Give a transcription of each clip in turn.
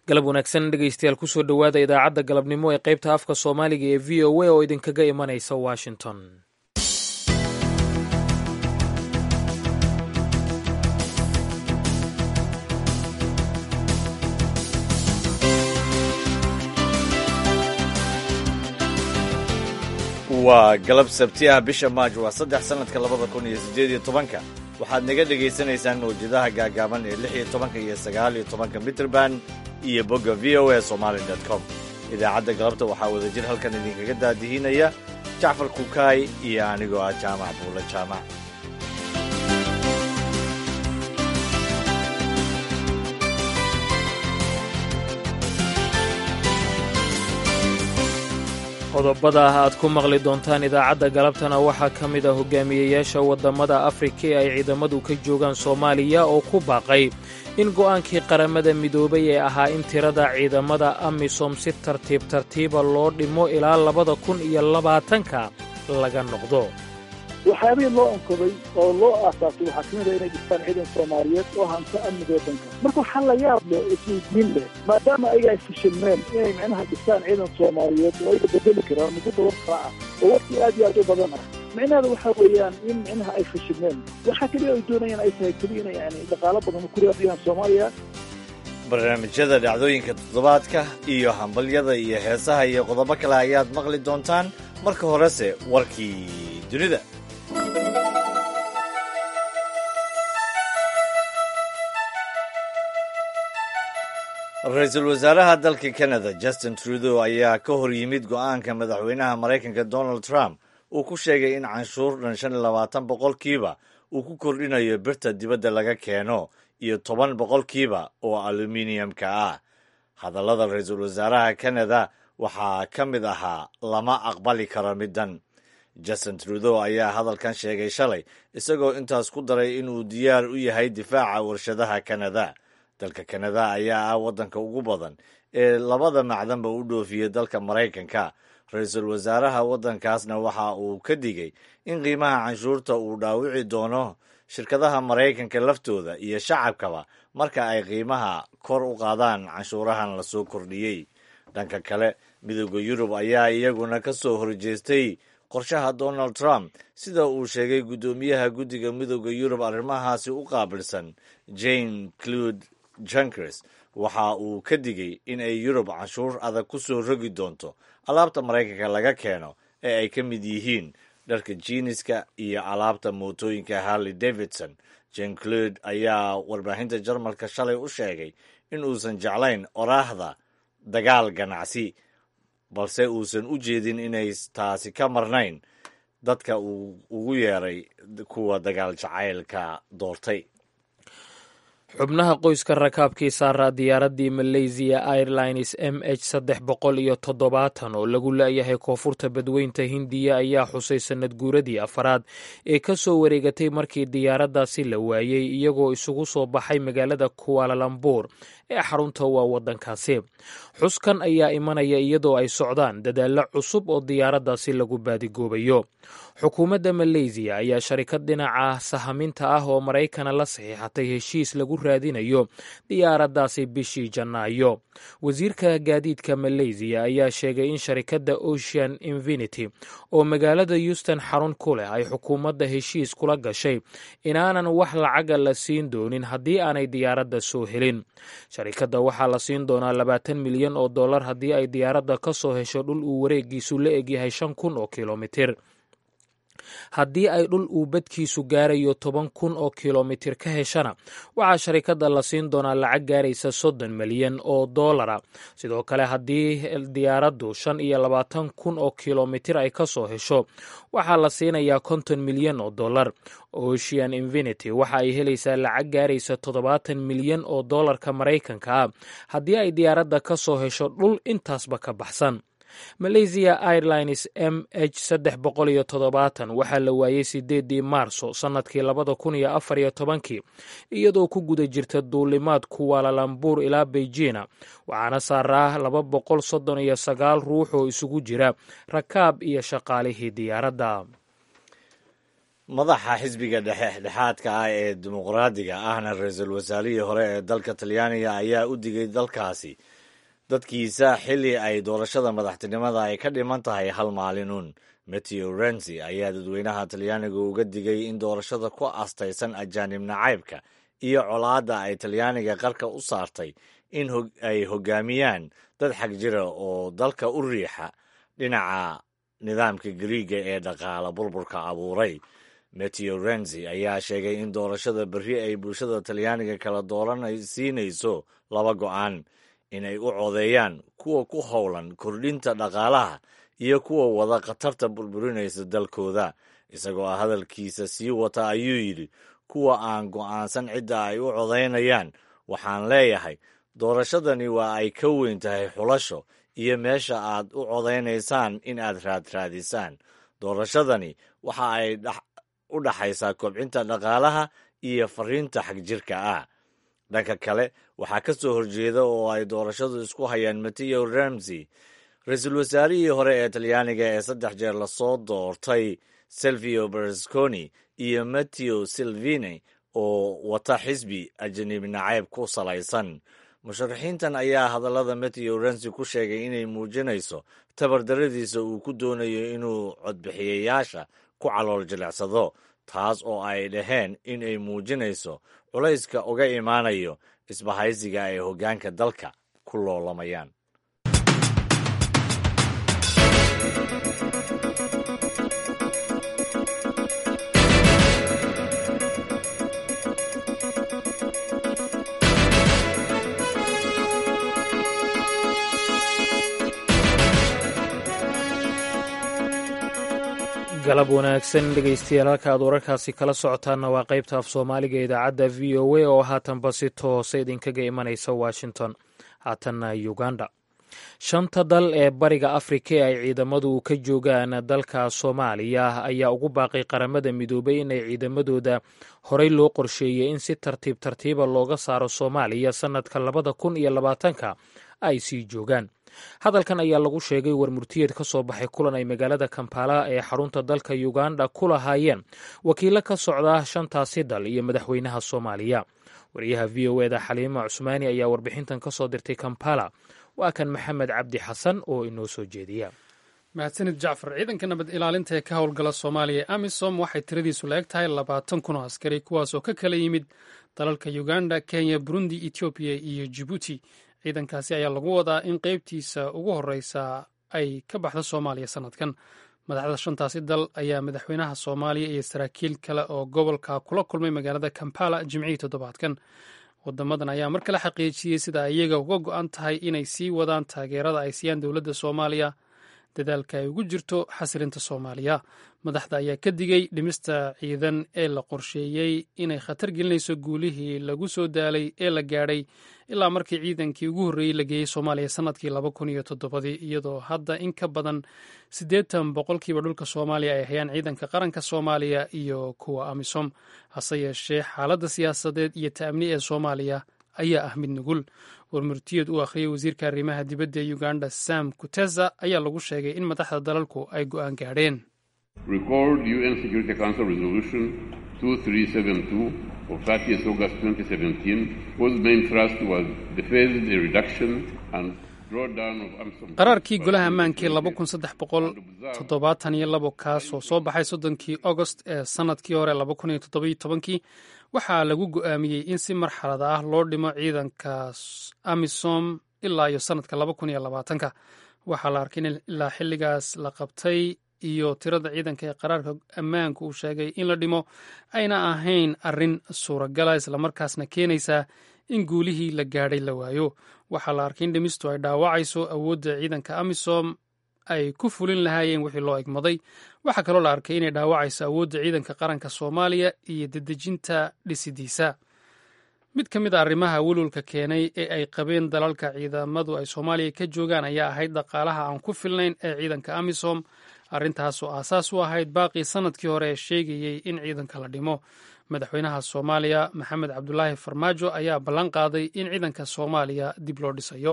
galab wanaagsan dhegaystayaal kusoo dhowaada idaacadda galabnimo ee qaybta afka soomaaliga ee v o a oo idinkaga imanaysa washington waa galab sabti ah bisha maaj waa saddex sannadka labada kun iyo siddeed iyo tobanka waxaad naga dhegaysanaysaan mawjadaha gaagaaban ee lix iyo tobanka iyo sagaal iyo tobanka mitrband iyo bogga v o a somaali dot com idaacadda galabta waxaa wadajir halkan idinkaga daadihinaya jacfar kukaay iyo anigoo ah jaamac buulle jaamac qodobada ah aad ku maqli doontaan idaacadda galabtana waxaa ka mid ah hogaamiyeyaasha waddamada afrika ee ay ciidamadu ka joogaan soomaaliya oo ku baaqay in go'aankii qaramada midoobay ee ahaa in tirada ciidamada amisom si tartiib tartiiba loo dhimo ilaa labada kun iyo labaatanka laga noqdo waxyaabihii loo onkoday oo loo aasaasay waxaa kamid a inay dhistaan ciidan soomaaliyeed oo hanto amniga waddanka marka waxaa la yaab leh isweydiin leh maadaama ayaga ay fashilmeen inay micnaha dhistaan ciidan soomaaliyeed oo ayaga bedeli karaan muddo toban sana ah oo waqti aad iyo aad u badan ah micnaheeda waxaa weeyaan in micnaha ay fashilmeen waxaa keliya ay doonayaan ay tahay keliya ina yani dhaqaalo badan ku raadiyaan soomaaliya barnaamijyada dhacdooyinka toddobaadka iyo hambalyada iyo heesaha iyo qodobo kale ayaad maqli doontaan marka horese warkii dunida ra-iisul wasaaraha dalka canada justin trudeau ayaa ka hor yimid go'aanka madaxweynaha maraykanka donald trump uu ku sheegay in canshuur dhan shan iyo labaatan boqolkiiba uu ku kordhinayo birta dibadda laga keeno iyo toban boqolkiiba oo aluminiyamka ah hadallada ra-iisul wasaaraha canada waxaa ka mid ahaa lama aqbali karo middan justin trudeau ayaa hadalkan sheegay shalay isagoo intaas ku daray inuu diyaar u yahay difaaca warshadaha canada dalka kanada ayaa ah waddanka ugu badan ee labada macdanba u dhoofiyey dalka maraykanka ra-iisul wasaaraha waddankaasna waxa uu ka digay in qiimaha canshuurta uu dhaawici doono shirkadaha maraykanka laftooda iyo shacabkaba marka ay qiimaha kor u qaadaan canshuurahan lasoo kordhiyey dhanka kale midooda yurub ayaa iyaguna ka soo horjeestay qorshaha donald trump sida uu sheegay guddoomiyaha guddiga midooda yurub arrimahaasi u qaabilsan jane clude junkers waxa uu ka digay in ay yurub canshuur adag ku soo rogi doonto alaabta maraykanka laga keeno ee ay ka mid yihiin dharka jiiniska iyo alaabta mootooyinka harley davidson jane clude ayaa warbaahinta jarmalka shalay u sheegay in uusan jeclayn oraahda dagaal ganacsi balse uusan u jeedin inay taasi ka marnayn dadka uu ugu yeeray kuwa dagaal jacaylka doortay xubnaha qoyska rakaabkii saaraa diyaaraddii malaysiya airlines m h saddex boqol iyo toddobaatan oo lagu la'yahay koonfurta badweynta hindiya ayaa xusay sannad guuradii afaraad ee ka soo wareegatay markii diyaaraddaasi la waayey iyagoo isugu soo baxay magaalada kuwaalalambur ee xarunta waa waddankaasi xuskan ayaa imanaya iyadoo ay socdaan dadaallo cusub oo diyaaraddaasi lagu baadigoobayo xukuumadda maleysiya ayaa sharikad dhinaca sahaminta ah oo maraykana la saxiixatay heshiis lagu raadinayo diyaaraddaasi bishii janaayo wasiirka gaadiidka maleysiya ayaa sheegay in sharikadda ocean infinity oo magaalada houston xarun ku leh ay xukuumadda heshiis kula gashay inaanan wax lacaga la siin doonin haddii aanay diyaaradda soo helin sharikadda waxaa la siin doonaa labaatan milyan oo dollar haddii ay diyaaradda ka soo hesho dhul uu wareegiisu la egyahay shan kun oo kilomitir haddii ay dhul uu badkiisu gaarayo toban kun oo kilomitir ka heshana waxaa sharikadda la siin doonaa lacag gaaraysa soddon milyan oo doolara sidoo kale haddii diyaaraddu shan iyo labaatan kun oo kilomitir ay ka soo hesho waxaa la siinayaa konton milyan oo dollar ocean infinity waxa ay helaysaa lacag gaaraysa toddobaatan milyan oo dollarka maraykanka ah haddii ay diyaaradda ka soo hesho dhul intaasba ka baxsan malaysia airlines m h saddex boqol iyo toddobaatan waxaa la waayey sideedii maarso sannadkii labada kun iyo afar iyo tobankii iyadoo ku guda jirta duulimaad kuwaalalambur ilaa beijina waxaana saaraa laba boqol soddon iyo sagaal ruux oo isugu jira rakaab iyo shaqaalihii diyaaradda madaxa xisbiga dhexdhexaadka ah ee dimuqraadiga ahna ra-iisul wasaarihii hore ee dalka talyaaniga ayaa u digay dalkaasi dadkiisa xilli ay doorashada madaxtinimada ay ka dhiman tahay hal maalinun mateo renzi ayaa dadweynaha talyaaniga uga digay in doorashada ku astaysan ajaanib nacaybka iyo colaadda ay talyaaniga qarka u saartay in ay hoggaamiyaan dad xag jira oo dalka u riixa dhinaca nidaamka gariiga ee dhaqaala burburka abuuray mateo renzi ayaa sheegay in doorashada berri ay bulshada talyaaniga kala dooransiinayso laba go'aan inay u codeeyaan kuwa ku howlan kordhinta dhaqaalaha iyo kuwa wada khatarta burburinaysa dalkooda isagoo hadalkiisa sii wata ayuu yidhi kuwa aan go'aansan cidda ay u codaynayaan waxaan leeyahay doorashadani waa ay ka weyn tahay xulasho iyo meesha aad u codaynaysaan in aad raadraadisaan doorashadani waxa ay u dhaxaysaa kobcinta dhaqaalaha iyo fariinta xagjirka ah dhanka kale waxaa ka soo horjeeda oo ay doorashadu isku hayaan mateo ramsey ra-iisul wasaarihii hore ee talyaaniga ee saddex jeer lasoo doortay silvio berlusconi iyo mateo silvini oo wata xisbi ajanibi nacayb ku salaysan musharaxiintan ayaa hadallada mateo rensi ku sheegay inay muujinayso tabardaradiisa uu ku doonayo inuu codbixiyayaasha ku calool jilicsado taas oo ay dhaheen in ay muujinayso culayska uga imaanayo isbahaysiga ay hoggaanka dalka ku loolamayaan galab wanaagsan dhegaystayaal halka aad wararkaasi kala socotaanna waa qaybta af soomaaliga idaacadda v o a oo haatanba si toose idinkaga imanaysa washington haatanna uganda shanta dal ee bariga afrika ee ay ciidamadu ka joogaan dalka soomaaliya ayaa ugu baaqay qaramada midoobay inay ciidamadooda horey loo qorsheeyey in si tartiib tartiiba looga saaro soomaaliya sannadka labada kun iyo labaatanka ay sii joogaan hadalkan ayaa lagu sheegay war murtiyeed ka soo baxay kulan ay magaalada kampala ee xarunta dalka uganda ku lahaayeen wakiilo ka socda shantaasi dal iyo madaxweynaha soomaaliya wariyaha v o eda xaliima cusmaani ayaa warbixintan ka soo dirtay kampala waa kan maxamed cabdi xasan oo inoo soo jeediya mahadsanid jacfar ciidanka nabad ilaalinta ee ka howlgala soomaaliya ee amisom waxay tiradiisu la eg tahay labaatan kun oo askari kuwaasoo ka kala yimid dalalka uganda kenya burundi etoobiya iyo jibuuti ciidankaasi ayaa lagu wadaa in qeybtiisa ugu horeysa ay ka baxda soomaaliya sanadkan madaxda shantaasi dal ayaa madaxweynaha soomaaliya iyo saraakiil kale oo gobolka kula kulmay magaalada kampala jimcihii toddobaadkan wadamadan ayaa mar kale xaqiijiyey sida iyaga uga go-an tahay inay sii wadaan taageerada ay siiyaan dowladda soomaaliya dadaalka ay ugu jirto xasilinta soomaaliya madaxda ayaa ka digay dhimista ciidan ee la qorsheeyey inay khatar gelinayso guulihii lagu soo daalay ee la gaadhay ilaa markii ciidankii ugu horreeyey la geeyey soomaaliya sanadkii laba kun iyo toddobadii iyadoo hadda in ka badan siddeetan boqolkiiba dhulka soomaaliya ay hayaan ciidanka qaranka soomaaliya iyo kuwa amisom hase yeeshee xaaladda siyaasadeed iyo ta'amni ee soomaaliya ayaa ah mid nugul warmurtiyeed uu akhriyey wasiirka arrimaha dibadda ee uganda sam kuteza ayaa lagu sheegay in madaxda dalalku ay go'aan gaadheen of 30th August 2017, whose main thrust was the phased reduction and drawdown of AMSOM. qaraarkii golaha ammaankii laba kun saddex boqol toddobaatan iyo labo kaas oo soo baxay soddonkii agost ee sannadkii hore laba kun iyo toddobiyo tobankii waxaa lagu go'aamiyey in si marxalad ah loo dhimo ciidanka amisom ilaa iyo sannadka laba kun iyo labaatanka waxaa la arkay in ilaa xilligaas la qabtay iyo tirada ciidanka ee qaraarka ammaanku uu sheegay in la dhimo ayna ahayn arrin suuragala islamarkaasna keenaysaa in guulihii la gaadhay la waayo waxaa la arkay in dhimistu ay dhaawacayso awoodda ciidanka amisom ay ku fulin lahaayeen wixii loo egmaday waxaa kaloo la arkay inay dhaawacayso awoodda ciidanka qaranka soomaaliya iyo dedejinta dhisidiisa mid ka mid a arrimaha welwelka keenay ee ay qabeen dalalka ciidamadu ay soomaaliya ka joogaan ayaa ahayd dhaqaalaha aan ku filnayn ee ciidanka amisom arrintaasoo aasaas u ahayd baaqii sanadkii hore ee sheegayey in ciidanka la dhimo madaxweynaha soomaaliya maxamed cabdulaahi farmaajo ayaa ballan qaaday in ciidanka soomaaliya dib loo dhisayo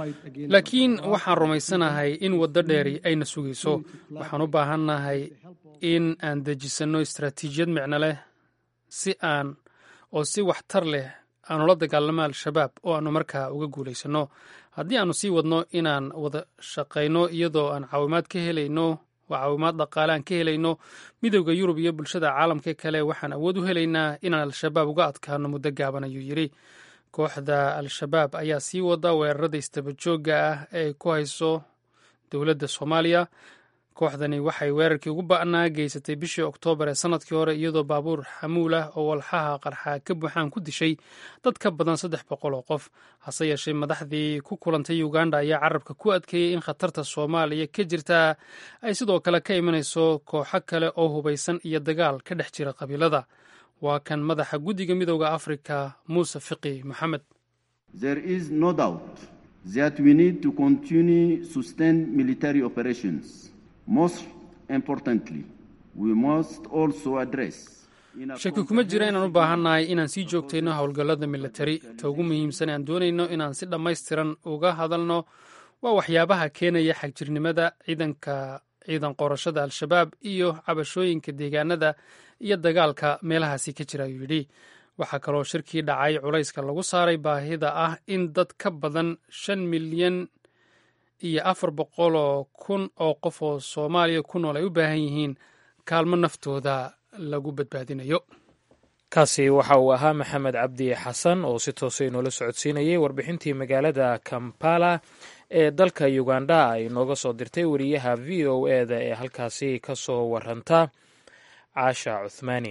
laakiin waxaan rumaysanahay in waddo dheeri ayna sugayso waxaan u baahannahay in aan dejisanno istaraatiijiyad micno leh si aan oo si waxtar leh aanu la dagaalamo al-shabaab oo aanu markaa uga guulaysanno haddii aanu sii wadno inaan wada shaqayno iyadoo aan caawimaad ka helayno waa caawimaad dhaqaale aan ka helayno midowda yurub iyo bulshada caalamka kale waxaan awood u helaynaa inaan al-shabaab uga adkaano muddo gaaban ayuu yidhi kooxda al-shabaab ayaa sii wada weerarada istabajooga ah ee ay ku hayso dowladda soomaaliya kooxdani waxay weerarkii ugu ba'naa geysatay bishii oktoobar ee sanadkii hore iyadoo baabuur xamuul ah oo walxaha qarxa ka buuxaan ku dishay dad ka badan saddex boqol oo qof hase yeeshee madaxdii ku kulantay uganda ayaa carabka ku adkeeyey in khatarta soomaaliya ka jirtaa ay sidoo kale ka imanayso kooxo kale oo hubaysan iyo dagaal ka dhex jira qabiilada waa kan madaxa guddiga midooda afrika muuse fiqi maxamed that we need to continue sustain military operations. Most importantly, we must also address shaki kuma jira inaan u baahannahay inaan sii joogtayno howlgallada militari ta ugu muhiimsan aan doonayno inaan si dhammaystiran uga hadalno waa waxyaabaha keenaya xagjirnimada ciidanka ciidan qorashada al-shabaab iyo cabashooyinka deegaanada iyo dagaalka meelahaasi ka jira ayuu yidhi waxaa kaloo shirkii dhacay culayska lagu saaray baahida ah in dad ka badan shan milyan iyo afar boqoloo kun oo qof oo soomaaliya ku nool ay u baahan yihiin kaalmo naftooda lagu badbaadinayo kaasi waxa uu ahaa maxamed cabdi xasan oo si toosa inoola socodsiinayay warbixintii magaalada kampala ee dalka uganda ay nooga soo dirtay wariyaha v o eda ee halkaasi ka soo waranta caasha cuthmaani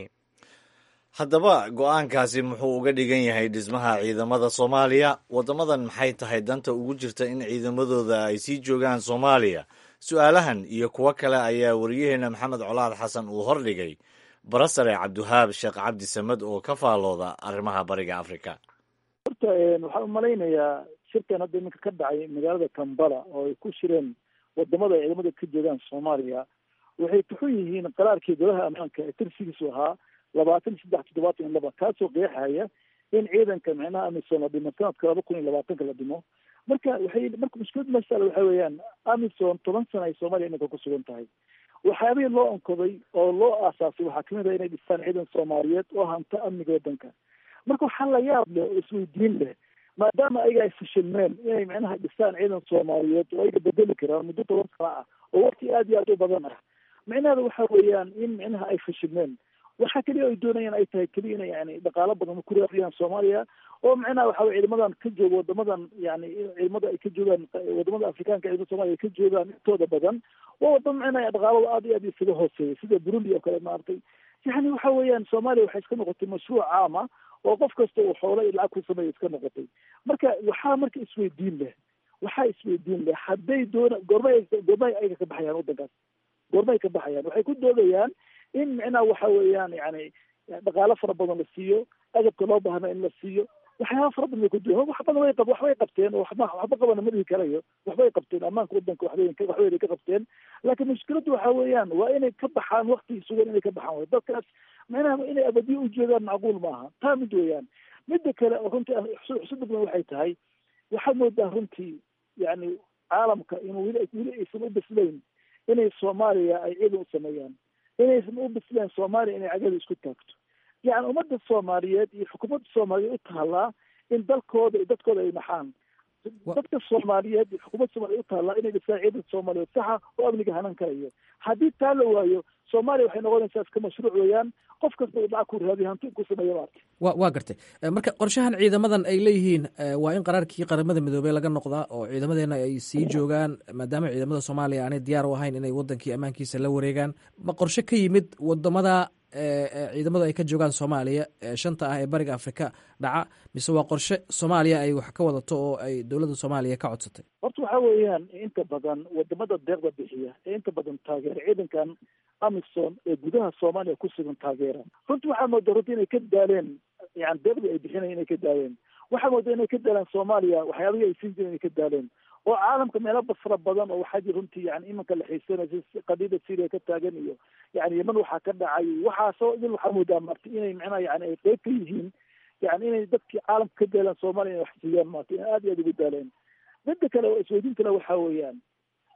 haddaba go-aankaasi muxuu uga dhigan yahay dhismaha ciidamada soomaaliya waddamadan maxay tahay danta ugu jirta in ciidamadooda ay sii joogaan soomaaliya su-aalahan iyo kuwo kale ayaa wariyaheenna maxamed colaad xasan uu hordhigay barasare cabdiwahaab sheekh cabdi samed oo ka faalooda arrimaha bariga afrika horta waxaan umalaynayaa shirkan hadda iminka ka dhacay magaalada kambala oo ay ku shireen wadamada ciidamada ka joogaan soomaaliya waxay tuxun yihiin qaraarkii golaha ammaanka ee tirsigiisu ahaa labaatan saddex toddobaatan iyo laba kaasoo qeexaya in ciidanka micnaha amisom la dhimo sanadka laba kun iyo labaatanka la dhimo marka waxay marka mushkilad masala waxa weeyaan amisom toban sana ay soomaaliya iminka ku sugan tahay waxyaabihii loo onkoday oo loo aasaasay waxaa kamid ah inay dhistaan ciidan soomaaliyeed oo hanta amniga waddanka marka waxaa la yaab leh oo isweydiin leh maadaama ayaga ay fashilmeen inay micnaha dhistaan ciidan soomaaliyeed oo ayaga bedeli karaan muddo toban sana ah oo waqti aad iyo aad u badan ah micnaheeda waxa weeyaan in micnaha ay fashilmeen waxaa keliya ay doonayaan ay tahay keliya ina yani dhaqaalo badan ku raadiyaan soomaaliya oo micnaha waxa weye ciidamadan ka jooga wadamadan yani ciidamada ay ka joogaan wadamada afrikaanka ciidamada soomaliya ay ka joogaan intooda badan waa wadamo micnaha dhaqaalada aad iyo aad isaga hooseeya sida burundi oo kale maaragtay yani waxa weeyaan soomaaliya waxay iska noqotay mashruuc caama oo qof kasta uu xoolo iyo lacag ku sameeya iska noqotay marka waxaa marka isweydiin leh waxaa isweydiin leh hadday doona goormay goormay ayaga ka baxayaan waddankaas goormay ka baxayaan waxay ku doodayaan in micnaha waxa weeyaan yani dhaqaalo fara badan la siiyo agabka loo baahna in la siiyo waxyaaba fara badan bay ku duwan wax badan way qab waxbay qabteen oo waxba waxba qabana ma dhihi karayo waxbay qabteen ammaanka waddanka waxbay waxbay ka qabteen laakiin mushkiladdu waxa weeyaan waa inay ka baxaan wakti sugan inay ka baxaan way dadkaas micnaha inay abadiyo u joogaan macquul maaha taa mid weeyaan midda kale oo runtii xusud badan waxay tahay waxaad moodaa runtii yani caalamka inuu weli weli aysan u bislayn inay soomaaliya ay ciidan u sameeyaan inaysan u bisleen soomaaliya inay cagada isku taagto yani ummadda soomaaliyeed iyo xukuumadda soomaaliyeed u taallaa in dalkooda iyo dadkooda ay naxaan dadka soomaaliyeed iyo xukuumadda soomaliya u taallaa inay dhisaan ciidan soomaaliyeed saxa oo amniga hanan karayo haddii taa la waayo soomaaliya waxay noqonaysaa iska mashruuc weeyaan qof kasta uu lacag ku raadiyo hanti ku sameeya maarta wa waa gartay marka qorshahan ciidamadan ay leeyihiin waa in qaraarkii qaramada midoobey laga noqdaa oo ciidamadeena ay sii joogaan maadaama ciidamada soomaaliya aanay diyaar u ahayn inay wadankii ammaankiisa la wareegaan ma qorshe ka yimid wadamada ciidamadu ay ka joogaan soomaaliya shanta ah ee bariga afrika dhaca mise waa qorshe soomaaliya ay wax ka wadato oo ay dowladda soomaaliya ka codsatay horta waxa weeyaan inta badan wadamada deeqda bixiya ee inta badan taageera ciidankan amisom ee gudaha soomaaliya ku sugan taageera runtii waxaa moodaa runtii inay ka daaleen yani deeqdii ay bixinayan inay ka daaleen waxaa moodaa inay ka daaleen soomaaliya waxyaabihii ay siin jireen inay ka daaleen oo caalamka meelo fara badan oo waxaa jir runtii yani imanka la xiisanaysa qadiida syria ka taagan iyo yani yeman waxaa ka dhacay waxaasoo idil waxaa moodaa marti inay micnaha yani ay qeyb ka yihiin yani inay dadkii caalamka ka daaleen soomaaliya inay wax siiyaan maarta inay aad iyo aad ugu daaleen midda kale oo isweydiin kale waxaa weeyaan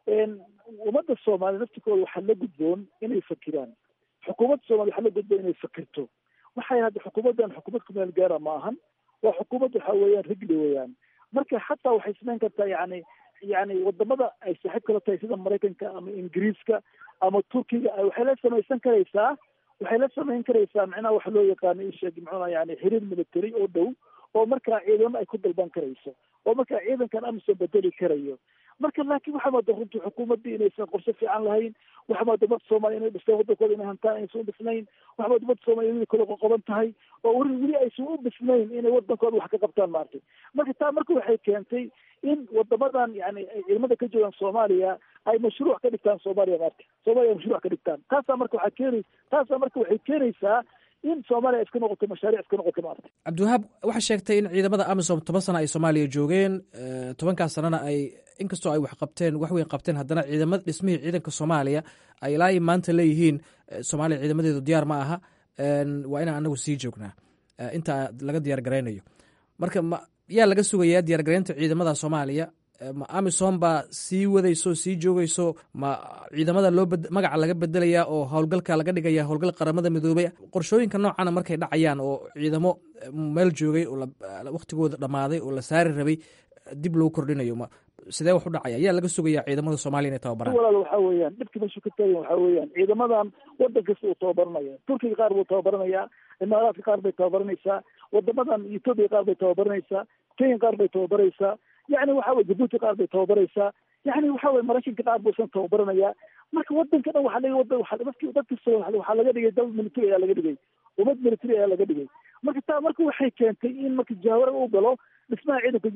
ummadda soomaaliya naftikooda waxaa la gudboon inay fakiraan xukuumadda soomaliya waxaa la gudboon inay fakirto waxay hadda xukuumaddan xukuumad kumeel gaara ma ahan waa xukuumad waxa weeyaan rigli weeyaan marka xataa waxay samayn kartaa yani yani wadamada ay saaxiib kala tahay sida maraykanka ama ingiriiska ama turkiga waxay la samaysan karaysaa waxay la samayn karaysaa macnaha waxa loo yaqaano isheeg muxuuna yani xiriir military oo dhow oo markaa ciidamo ay ku dalban karayso oo markaa ciidankan amisom bedeli karayo marka laakiin waxaa mooda runtii xukuumaddii inaysan qorshe fiican lahayn waxaa mooda ummadda soomaaliya inay dhisteen waddankooda inay hantaan aysan u dhisnayn waxaa mooda ummadda soomaaliya weli kala qoqoban tahay oo weli weli aysan u dhisnayn inay waddankooda wax ka qabtaan maartay marka taa marka waxay keentay in wadamadan yani ay ciidamada ka joogaan soomaaliya ay mashruuc ka dhigtaan soomaaliya maarta soomaaliya ay mashruuc ka dhigtaan taasaa marka waxaa keeni taasaa marka waxay keenaysaa in soomaaliya iska noqoto mashaariic iska noqoto maarta cabdiwahaab waxaa sheegtay in ciidamada amisom toban sana ay soomaaliya joogeen tobankaas sanana ay inkastoo ay wax qabteen wax weyn qabteen haddana ciidamada dhismihii ciidanka soomaaliya ay ilaa i maanta leeyihiin soomaaliya ciidamadeedu diyaar ma aha waa inaan anagu sii joognaa inta laga diyaar garaynayo marka ma yaa laga sugayaa diyaar garaynta ciidamada soomaaliya ma amisom baa sii wadayso sii joogayso ma ciidamada loo magaca laga bedelayaa oo howlgalka laga dhigaya howlgal qaramada midoobay qorshooyinka noocana markay dhacayaan oo ciidamo meel joogay oo waktigooda dhammaaday oo la saari rabay dib loo kordhinayo ma sidee wax u dhacaya yaa laga sugayaa ciidamada soomaaliya inay tababaraan walaal waxaa weeyaan dhibka meeshu ka taagan waxaa weeyaan ciidamadan waddan kasta uu tababaranaya turkiga qaar buu tababaranayaa imaaraadka qaar bay tababaranaysaa wadamadan etoobiya qaar bay tababaranaysaa kenya qaar bay tababaraysaa yani waxa weye jabuuti qaar bay tababaraysaa yani waxa weye maraykanka qaar buu isan tababaranayaa marka wadanka dhan waxaa laga wada waa dadki dad kasta waxaa laga dhigay dal military ayaa laga dhigay ummad military ayaa laga dhigay marka taa marka waxay keentay in marka jahwara uu galo dhismaha ciidanka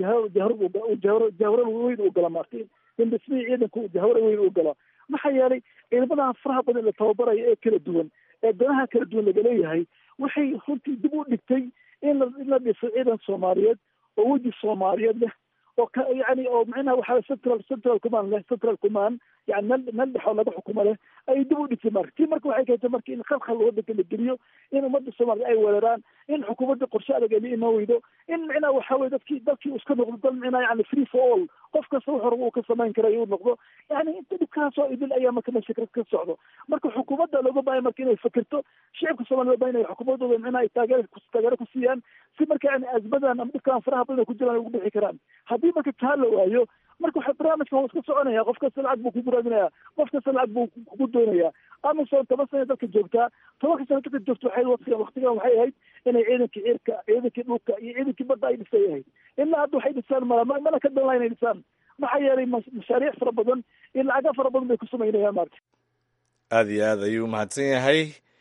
jahwar jahwara weyn uu galo maarta in dhismihii ciidanka jahwara weyn uu galo maxaa yeelay ciidamadaha faraha badan la tababarayo ee kala duwan ee danaha kala duwan laga leeyahay waxay runtii dib u dhigtay in la in la dhiso ciidan soomaaliyeed oo weji soomaaliyeed leh oo ka yani oo macnaha waxaa central central command leh central command yani meel meel dhexoo laga xukumo leh ay dib u dhigtay marka tii marka waxay keentay marka in khalkhal wadanka la geliyo in ummadda soomaaliya ay weeraraan in xukuumadda qorshe adag ay iman weydo in macnaha waxa weye dadkii dalkii iska noqdo dal macnaha yani free for all qof kasta wuxuu rabo uu ka samayn karayo uu noqdo yani inta dhibkaasoo idil ayaa marka meesha ka socdo marka xukuumadda looga baahaya marka inay fakirto shicibka soomaaliya loo bahan inay xukuumaddooda macnaha ay taageer taageero ku siiyaan si marka yani azmadan ama dhibkaan faraha badan ku jiraan ay ugu bixi karaan haddii marka taa la waayo marka waxa barnaamijka waa iska soconaya qof kasta lacag buu ku buraadinaya qof kasta lacag buu kugu doonaya amisom toban sana dalka joogtaa tobanka sana dalka joogta waxay waqtigan waqtigan waxay ahayd inay ciidankii cirka ciidankii dhulka iyo ciidankii badda ay dhisay ahayd ilaa hadda waxay dhisaan mala mana ka danlaa inay dhisaan maxaa yeelay mashaariic fara badan iyo lacaga fara badan bay ku samaynayaan maarta aada iyo aad ayuu mahadsan yahay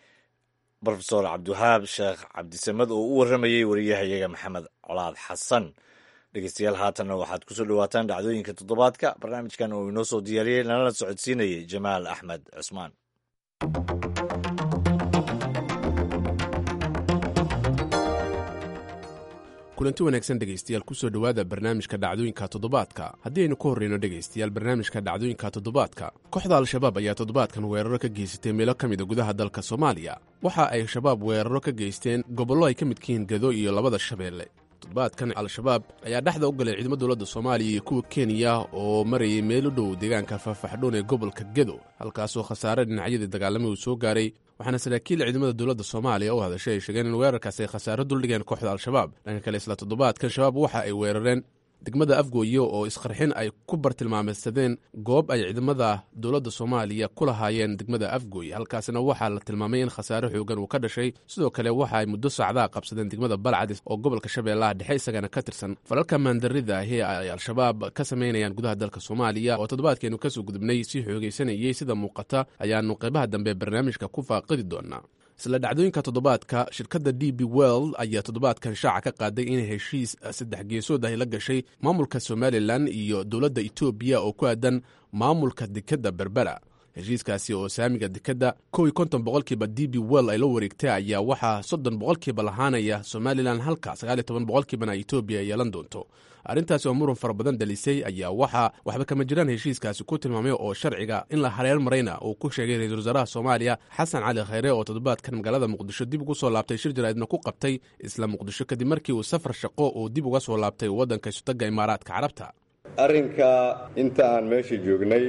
brofesor cabdiwahaab sheekh cabdisamed oo u warramayey wariyahayaga maxamed colaad xasan dhegeystayaal haatanna waxaad kusoo dhawaataan dhacdooyinka toddobaadka barnaamijkan oo inoo soo diyaariyey nalana socodsiinayay jamaal axmed cusmaan kulanti wanaagsan dhegaystayaal kusoo dhowaada barnaamijka dhacdooyinka toddobaadka haddii aynu ka horreyno dhegaystayaal barnaamijka dhacdooyinka toddobaadka kooxda al-shabaab ayaa toddobaadkan weeraro ka geysatay meelo ka mida gudaha dalka soomaaliya waxa ay shabaab weeraro ka geysteen gobollo ay ka midkihiin gado iyo labada shabeelle toddobaadkan al-shabaab ayaa dhexda u galay ciidamo dowladda soomaaliya iyo kuwa kenya oo marayay meel u dhow deegaanka faahfaxdhoon ee gobolka gedo halkaasoo khasaare dhinacyadii dagaalamay uu soo gaaray waxaana saraakiil ciidamada dowladda soomaaliya u hadashay ay sheegeen in weerarkaas ay khasaaro duldhigeen kooxda al-shabaab dhanka kale isla toddobaadkan shabaab waxa ay weerareen degmada afgooye oo isqarxin ay ku bartilmaameysadeen goob ay ciidamada dowladda soomaaliya ku lahaayeen degmada afgooye halkaasina waxaa la tilmaamay in khasaare xoogan uu ka dhashay sidoo kale waxa ay muddo saacdaa qabsadeen degmada balcadis oo gobolka shabeellaha dhexe isagana ka tirsan falalka maandarida ahi ay al-shabaab ka samaynayaan gudaha dalka soomaaliya oo toddobaadkeenu kasoo gudubnay si xoogaysanayey sida muuqata ayaanu qaybaha dambe barnaamijka ku faaqidi doonaa isla dhacdooyinka toddobaadka shirkadda d b world ayaa toddobaadkan shaaca ka qaaday inay heshiis saddex geesood ahi la gashay maamulka somalilan iyo dowladda etoobiya oo ku aadan maamulka dekedda berbera heshiiskaasi oo saamiga dekedda kow iyo konton boqolkiiba d b world ay la wareegtay ayaa waxaa soddon boqolkiiba lahaanaya somalilan halka sagaal iyo toban boqolkiibana etoobiya ay yeelan doonto arrintaasi oo muran fara badan dhalisay ayaa waxaa waxba kama jiraan heshiiskaasi ku tilmaamay oo sharciga in la hareer marayna uu ku sheegay ra-iisul wasaaraha soomaaliya xasan cali khayre oo toddobaadkan magaalada muqdisho dib ugu soo laabtay shir jaraa'idna ku qabtay isla muqdisho kadib markii uu safar shaqo uu dib uga soo laabtay waddanka isutaga imaaraadka carabta arrinka inta aan meesha joognay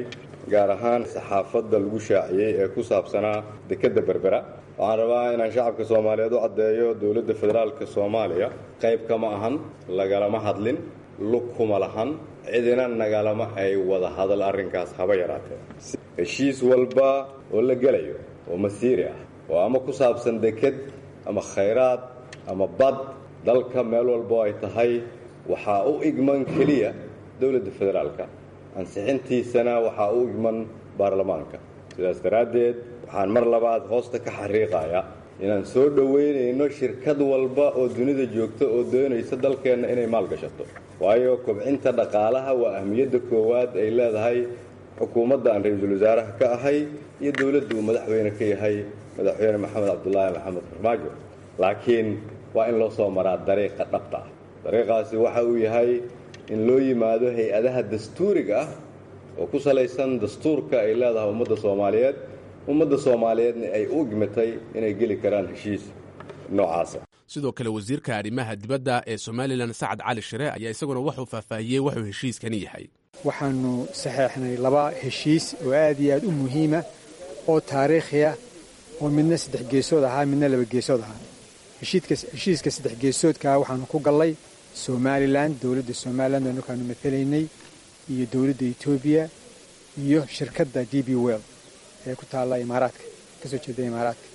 gaar ahaan saxaafadda lagu shaaciyey ee ku saabsanaa dekedda berbera waxaan rabaa inaan shacabka soomaaliyeed u caddeeyo dowladda federaalka soomaaliya qayb kama ahan lagalama hadlin lug kuma lahan cidina nagalama ay wada hadal arrinkaas haba yaraatee heshiis walba oo la gelayo oo masiiri ah oo ama ku saabsan deked ama khayraad ama bad dalka meel walbo ay tahay waxaa u igman keliya dowladda federaalka ansixintiisana waxaa u igman baarlamaanka sidaas daraaddeed waxaan mar labaad hoosta ka xariiqayaa inaan soo dhoweynayno shirkad walba oo dunida joogta oo doonaysa dalkeenna inay maalgashato waayo kobcinta dhaqaalaha waa ahmiyadda koowaad ay leedahay xukuumadda aan ra-iisul wasaaraha ka ahay iyo dowladda uu madaxweyne ka yahay madaxweyne maxamed cabdulaahi maxamed farmaajo laakiin waa in loo soo maraa dariiqa dhabta ah dariiqaasi waxa uu yahay in loo yimaado hay-adaha dastuuriga ah oo ku salaysan dastuurka ay leedahay ummadda soomaaliyeed ummadda soomaaliyeedna ay u igmatay inay geli karaan heshiis noocaasa sidoo kale wasiirka arrimaha dibadda ee somalilan sacad cali shire ayaa isaguna wuxuu faahfaahiyey wuxuu heshiiskani yahay waxaanu saxeexnay laba heshiis oo aad iyo aad u muhiima oo taariikhi ah oo midna saddex geesood ahaa midna laba geesood ahaa heshiiska saddex geesoodkaa waxaanu ku gallay somalilan dowladda somalilan oo markaanu matalaynay iyo dowladda etoobiya iyo shirkadda d b well ee ku taalla imaaraadka kasoo jeeda imaaraadka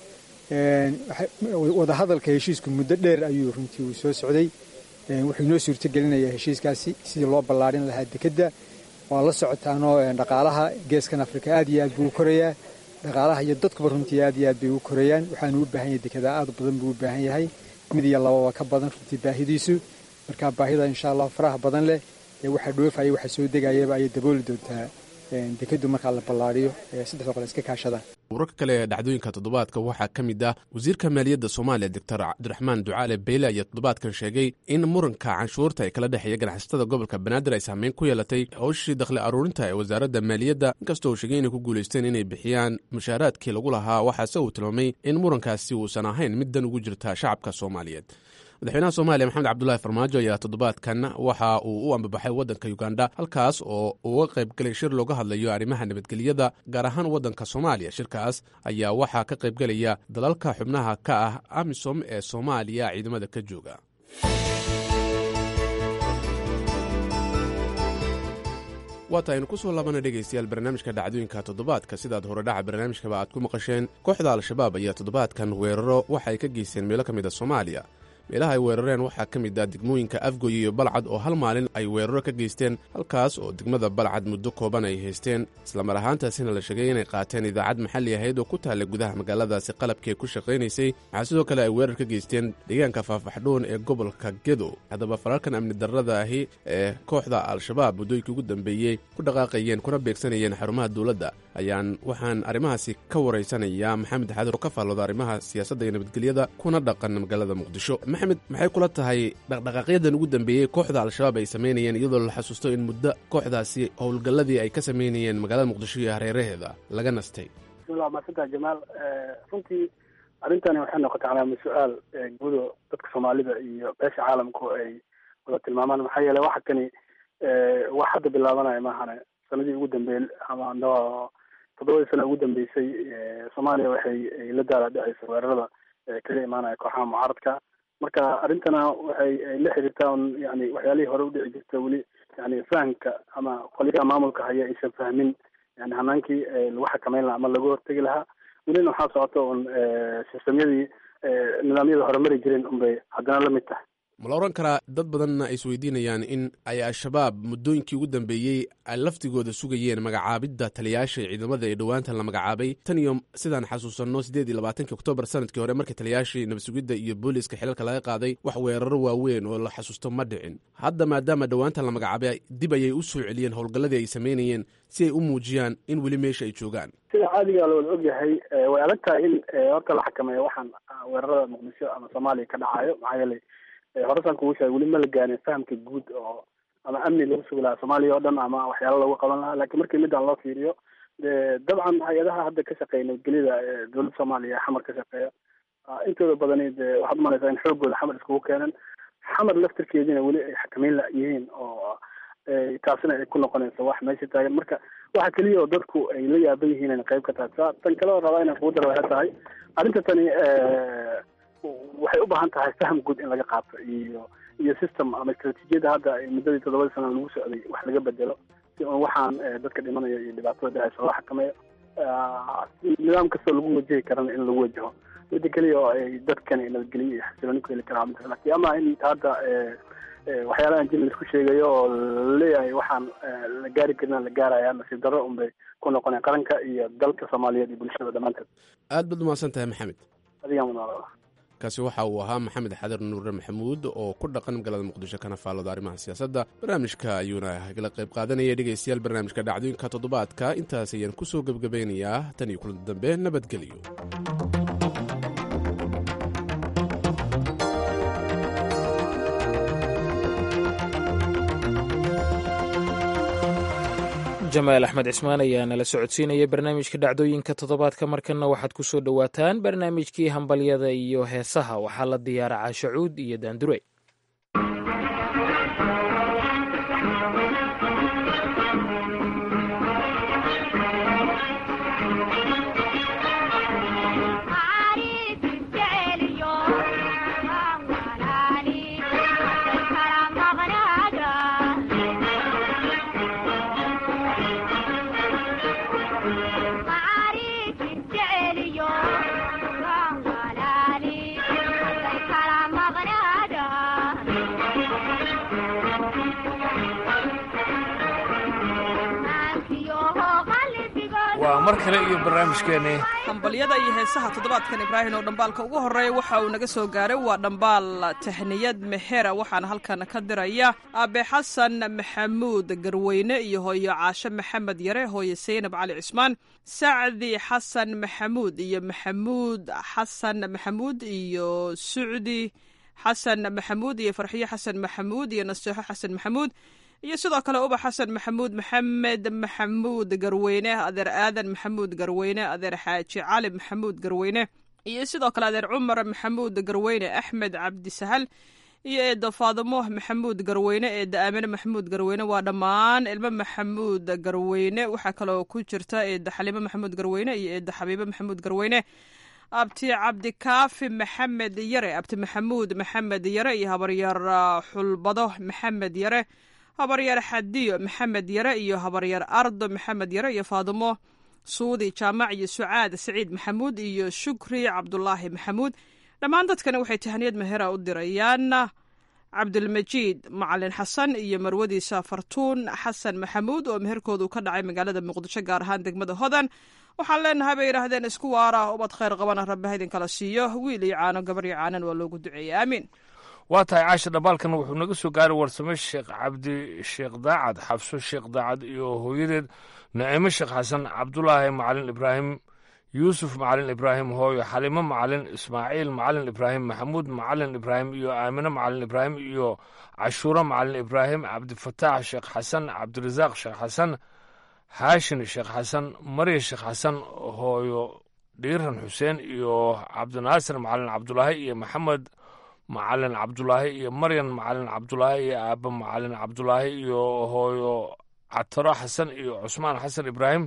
wadahadalka heshiisku muddo dheer ayuu runtii uu soo socday wuxuu inoo suurtogelinayaa heshiiskaasi sidii loo ballaarin lahaa dekedda waa la socotaanoo dhaqaalaha geeskan afrika aad iyo aad buu u korayaa dhaqaalaha iyo dadkuba runtii aad iyo aad bay u korayaan waxaanu u baahan yahay dekedaa aad badan buu u baahan yahay mid iyo lababa ka badan runtii baahidiisu marka baahida insha allah faraha badan leh ee waxa dhoofaya waxa soo degayaba ayay dabooli doontaa dekeddu markaa la ballaariyo saddexda qole iska kaashadaan wararka kale ee dhacdooyinka toddobaadka waxaa ka mid ah wasiirka maaliyadda soomaaliya doctor cabdiraxmaan ducaale beyle ayaa toddobaadkan sheegay in muranka canshuurta ee kala dhexeeya ganacsatada gobolka banaadir ay saameyn ku yeelatay howshii dakhli aruurinta ee wasaaradda maaliyadda inkastoo uu sheegay inay ku guulaysteen inay bixiyaan mushaaraadkii lagu lahaa waxaase uu tilmaamay in murankaasi uusan ahayn mid dan ugu jirta shacabka soomaaliyeed madaxweynaha soomaaliya maxamed cabdulaahi farmaajo ayaa toddobaadkan waxa uu u ambabaxay waddanka uganda halkaas oo uga qayb galay shir looga hadlayo arrimaha nabadgelyada gaar ahaan waddanka soomaaliya shirkaas ayaa waxaa ka qaybgelaya dalalka xubnaha ka ah amisom ee soomaaliya ciidamada ka jooga waata aynu ku soo laabana dhegaystayaal barnaamijka dhacdooyinka toddobaadka sidaad horedhaca barnaamijkaba aad ku maqasheen kooxda al-shabaab ayaa toddobaadkan weeraro waxa ay ka geysteen meelo ka mid a soomaaliya meelaha ay weerareen waxaa ka mid ah degmooyinka afgoy iyo balcad oo hal maalin ay weeraro ka geysteen halkaas oo degmada balcad muddo kooban ay haysteen islamar ahaantaasina la sheegay inay qaateen idaacad maxalli ahayd oo ku taalla gudaha magaaladaasi qalabkii ku shaqaynaysay waxaa sidoo kale ay weerar ka geysteen deegaanka faafaxdhoon ee gobolka gedo haddaba falalkan amni darrada ahi ee kooxda al-shabaab muddooyinkii ugu dambeeyey ku dhaqaaqayeen kuna beegsanayeen xarumaha dowladda ayaan waxaan arrimahaasi ka waraysanayaa maxamed xadir oo ka faallooda arrimaha siyaasadda iyo nabadgelyada kuna dhaqan magaalada muqdisho maxamed maxay kula tahay dhaqdhaqaaqyadan ugu dambeeyey kooxda al-shabaab ay samaynayeen iyadoo la xasuusto in muddo kooxdaasi howlgalladii ay ka samaynayeen magaalada muqdisho iyo hareeraheeda laga nastay bismillah maasanta jamaal runtii arrintani waxay noqotay calaama su-aal gudo dadka soomaalida iyo beesha caalamku ay wada tilmaamaan maxaa yeele waxa kani wax hadda bilaabanaya maahane sanadii ugu dambeeyey ama toddobadii sana ugu dambeysay soomaaliya waxay la daala dhacaysa weerarada kaga imaanaya kooxaha mucaaradka marka arrintana waxay la xiriirtaa un yani waxyaalihii hore udhici jirta weli yani fahamka ama qoliyaha maamulka haya aysan fahmin yani hanaankii lagu xakameyn lahaa ama lagu hortegi lahaa welina waxaa socota un sistamyadii nidaamyada horumari jireen unbay haddana la mid tahay ma la odhan karaa dad badanna ay isweydiinayaan in ay al-shabaab muddooyinkii ugu dambeeyey ay laftigooda sugayeen magacaabidda taliyaasha ciidamada ee dhowaantan la magacaabay tan iyo sidaan xasuusanno siddeed iyo labaatankii oktoobar sanadkii hore markii taliyaashii nabadsugidda iyo booliiska xilalka laga qaaday wax weeraro waaweyn oo la xasuusto ma dhicin hadda maadaama dhowaantan la magacaabay dib ayay u soo celiyeen howlgalladii ay samaynayeen si ay u muujiyaan in weli meesha ay joogaan sida caadiga la wada ogyahay way adag tahay in horta la xakameeyo waxaan weerarada muqdisho ama soomaaliya ka dhacayo maxaa yeelay horesan kugu sheegay weli ma la gaarin fahamka guud oo ama amni lagu sugi lahaa soomaaliya oo dhan ama waxyaalo lagu qaban lahaa lakiin markii midaan loo fiiriyo dabcan hay-adaha hadda ka shaqeeya nabadgelyada dowladda soomaaliya xamar ka shaqeeya intooda badani de waxaad umalaysaa in xoogooda xamar iskugu keenan xamar laftirkeediina weli ay xakameyn la yihiin oo taasina ay ku noqonayso wax meesha taagan marka waxa keliya oo dadku ay la yaaban yihiin inay qayb ka tahay sa tan kale oo rabaa inaan kugu daro waxay tahay arrinta tani waxay u baahan tahay faham guud in laga qaato iyo iyo system ama istratijiyada hadda muddadii toddobadii sana lagu socday wax laga bedelo si on waxaan dadka dhimanaya iyo dhibaatada dhacaysa loo xakameeyo nidaam kastoo lagu wajahi karana in lagu wajaho midda keliya oo ay dadkani nabadgelyo iyo xasilooni ku heli karaan laakiin ama in hadda waxyaalahan jin laisku sheegayo oo laleeyahay waxaan la gaari karin la gaaraya nasiib darro unbay ku noqoneen qaranka iyo dalka soomaaliyeed iyo bulshada dhammaanteed aad baad umahadsan tahay maxamed adigaa munaala kaasi waxa uu ahaa maxamed xadir nuure maxamuud oo ku dhaqan magaalada muqdisho kana faallooda arrimaha siyaasadda barnaamijka ayuuna kala qayb qaadanaya dhegaystayaal barnaamijka dhacdooyinka toddobaadka intaas ayaan ku soo gebgabaynayaa tan iyo kulan dambe nabadgelyo jamaal axmed cismaan ayaa nala socodsiinaya barnaamijka dhacdooyinka toddobaadka markanna waxaad ku soo dhowaataan barnaamijkii hambalyada iyo heesaha waxaa la diyaara caashacuud iyo daandure waa mar kale iyo barnaamijkeeni hambalyada iyo heesaha toddobaadkan ibraahim oo dhambaalka ugu horreeya waxa uu naga soo gaaray waa dhambaal tahniyad mexera waxaana halkan ka diraya aabe xasan maxamuud garweyne iyo hooyo caashe maxamed yare hooyo saynab cali cismaan sacdi xasan maxamuud iyo maxamuud xasan maxamuud iyo sucdi xasan maxamuud iyo farxiyo xasan maxamuud iyo naseexo xasan maxamuud iyo sidoo kale ubax xasan maxamuud maxamed maxamuud garweyne adeer aadan maxamuud garweyne adeer xaaji cali maxamuud garweyne iyo sidoo kale adeer cumar maxamuud garweyne axmed cabdisahal iyo eedda faadimo maxamuud garweyne eedda aamine maxamuud garweyne waa dhammaan ilmo maxamuud garweyne waxaa kaloo ku jirta eedda xalimo maxamuud garweyne iyo eedda xabiibo maxamuud garweyne abti cabdikaafi maxamed yare abti maxamuud maxamed yare iyo habaryar xulbado maxamed yare habaryar xadiyo maxamed yare iyo habaryar ardo maxamed yare iyo faadimo suudi jaamac iyo sucaad saciid maxamuud iyo shukri cabdulaahi maxamuud dhammaan dadkani waxay tahaniyad mahera u dirayaan cabdulmajiid macalin xasan iyo marwadiisa fartuun xasan maxamuud oo meherkoodu ka dhacay magaalada muqdisho gaar ahaan degmada hodan waxaan leenahay bay yidhaahdeen isku waara ubad khayr qabana rabbi haydin kala siiyo wiil iyo caano gabar iyo caanan waa loogu duceeyey aamiin waa tahay caasha dhambaalkan wuxuu naga soo gaaray warsame sheekh cabdi sheekh daacad xabso sheekh daacad iyo hooyadeed naciimo sheekh xasan cabdulaahi macalin ibraahim yuusuf macalin ibraahim hooyo xalimo macalin ismaaciil macalin ibraahim maxamuud macalin ibraahim iyo aamine macalin ibraahim iyo cashuuro macalin ibraahim cabdifataax sheekh xasan cabdirasaaq sheekh xasan haashin sheekh xasan marya sheekh xasan hooyo dhiiran xuseen iyo cabdinaasir macalin cabdulaahi iyo maxamed macalin cabdulaahi iyo maryan macalin cabdulaahi iyo aaba macalin cabdulaahi iyo hooyo cataro xasan iyo cusmaan xasan ibraahim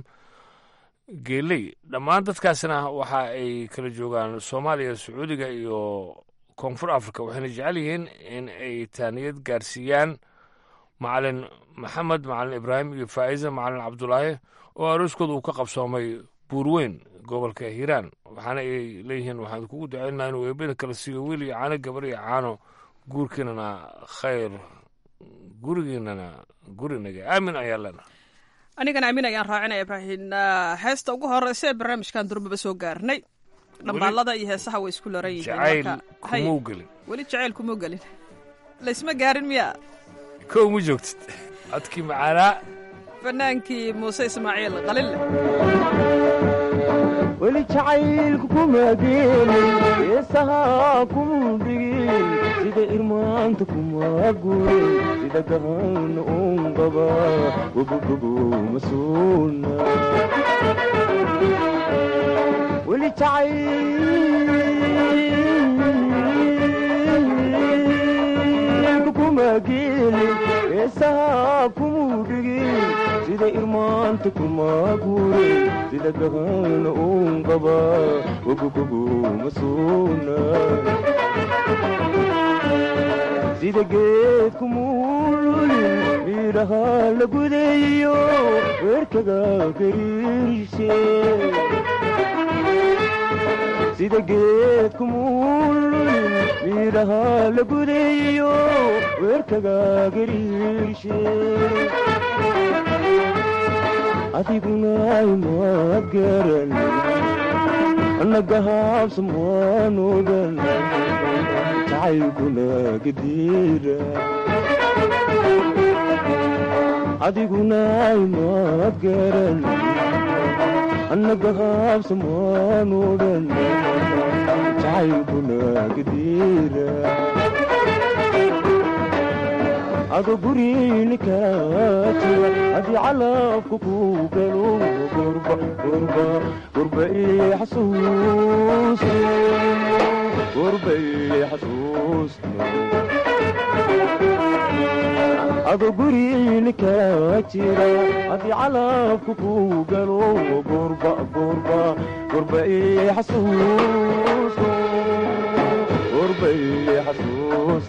geeley dhammaan dadkaasna waxa ay kala joogaan soomaaliya sacuudiga iyo koonfur africa waxayna jecel yihiin in ay taaniyad gaarsiiyaan macalin maxamed macalin ibraahim iyo faa'iza macalin cabdulaahi oo arooskooda uu ka qabsoomay buurweyn gobolka hiiraan waxaana ay leeyihiin waxaan kugu ducaynaa inuu eebada kala siiyo wiil iyo caano gabar iyo caano guurkiinana khayr gurigiinana gurinaga aamin ayaa lena anigana aamin ayaan raacinaya ibraahim heesta ugu horeysa ee barnaamijkan durbaba soo gaarnay dhambaalada iyo heesaha way isku laran yihiin jacayl kumuu gelin weli jacayl kumuu gelin laysma gaarin miya kow ma joogtid codkii macaanaa fanaankii muuse ismaaciil qalille weli jacaylku kuma geelin heesaha kuma dhigin sida irmaanta kuma gurin sida gahan un qaba gobogobo ma suuna weli jacaylku kuma geelin heesaha kuma guure sida gahana uun qaba wagogoguma suuna sida geedku muululin miidhaha la gudeeyo weerkaga gariirshe sida geedku muululin miidhaha la gudeeyo weerkaga gariirshe adiguna imaad garan nagahaabsan waanudan jacaylkuna gadiira adiguna imaad garan nagahaabsan waanudan jacaylkuna gadiira ado gurinika jira haddii calabka ku galo gurba gurba gurba ii xasuus gurba ii xasuus ado gurinika jira haddii calabka ku galo gurba gurba gurba ii xasuus gurba ii xasuus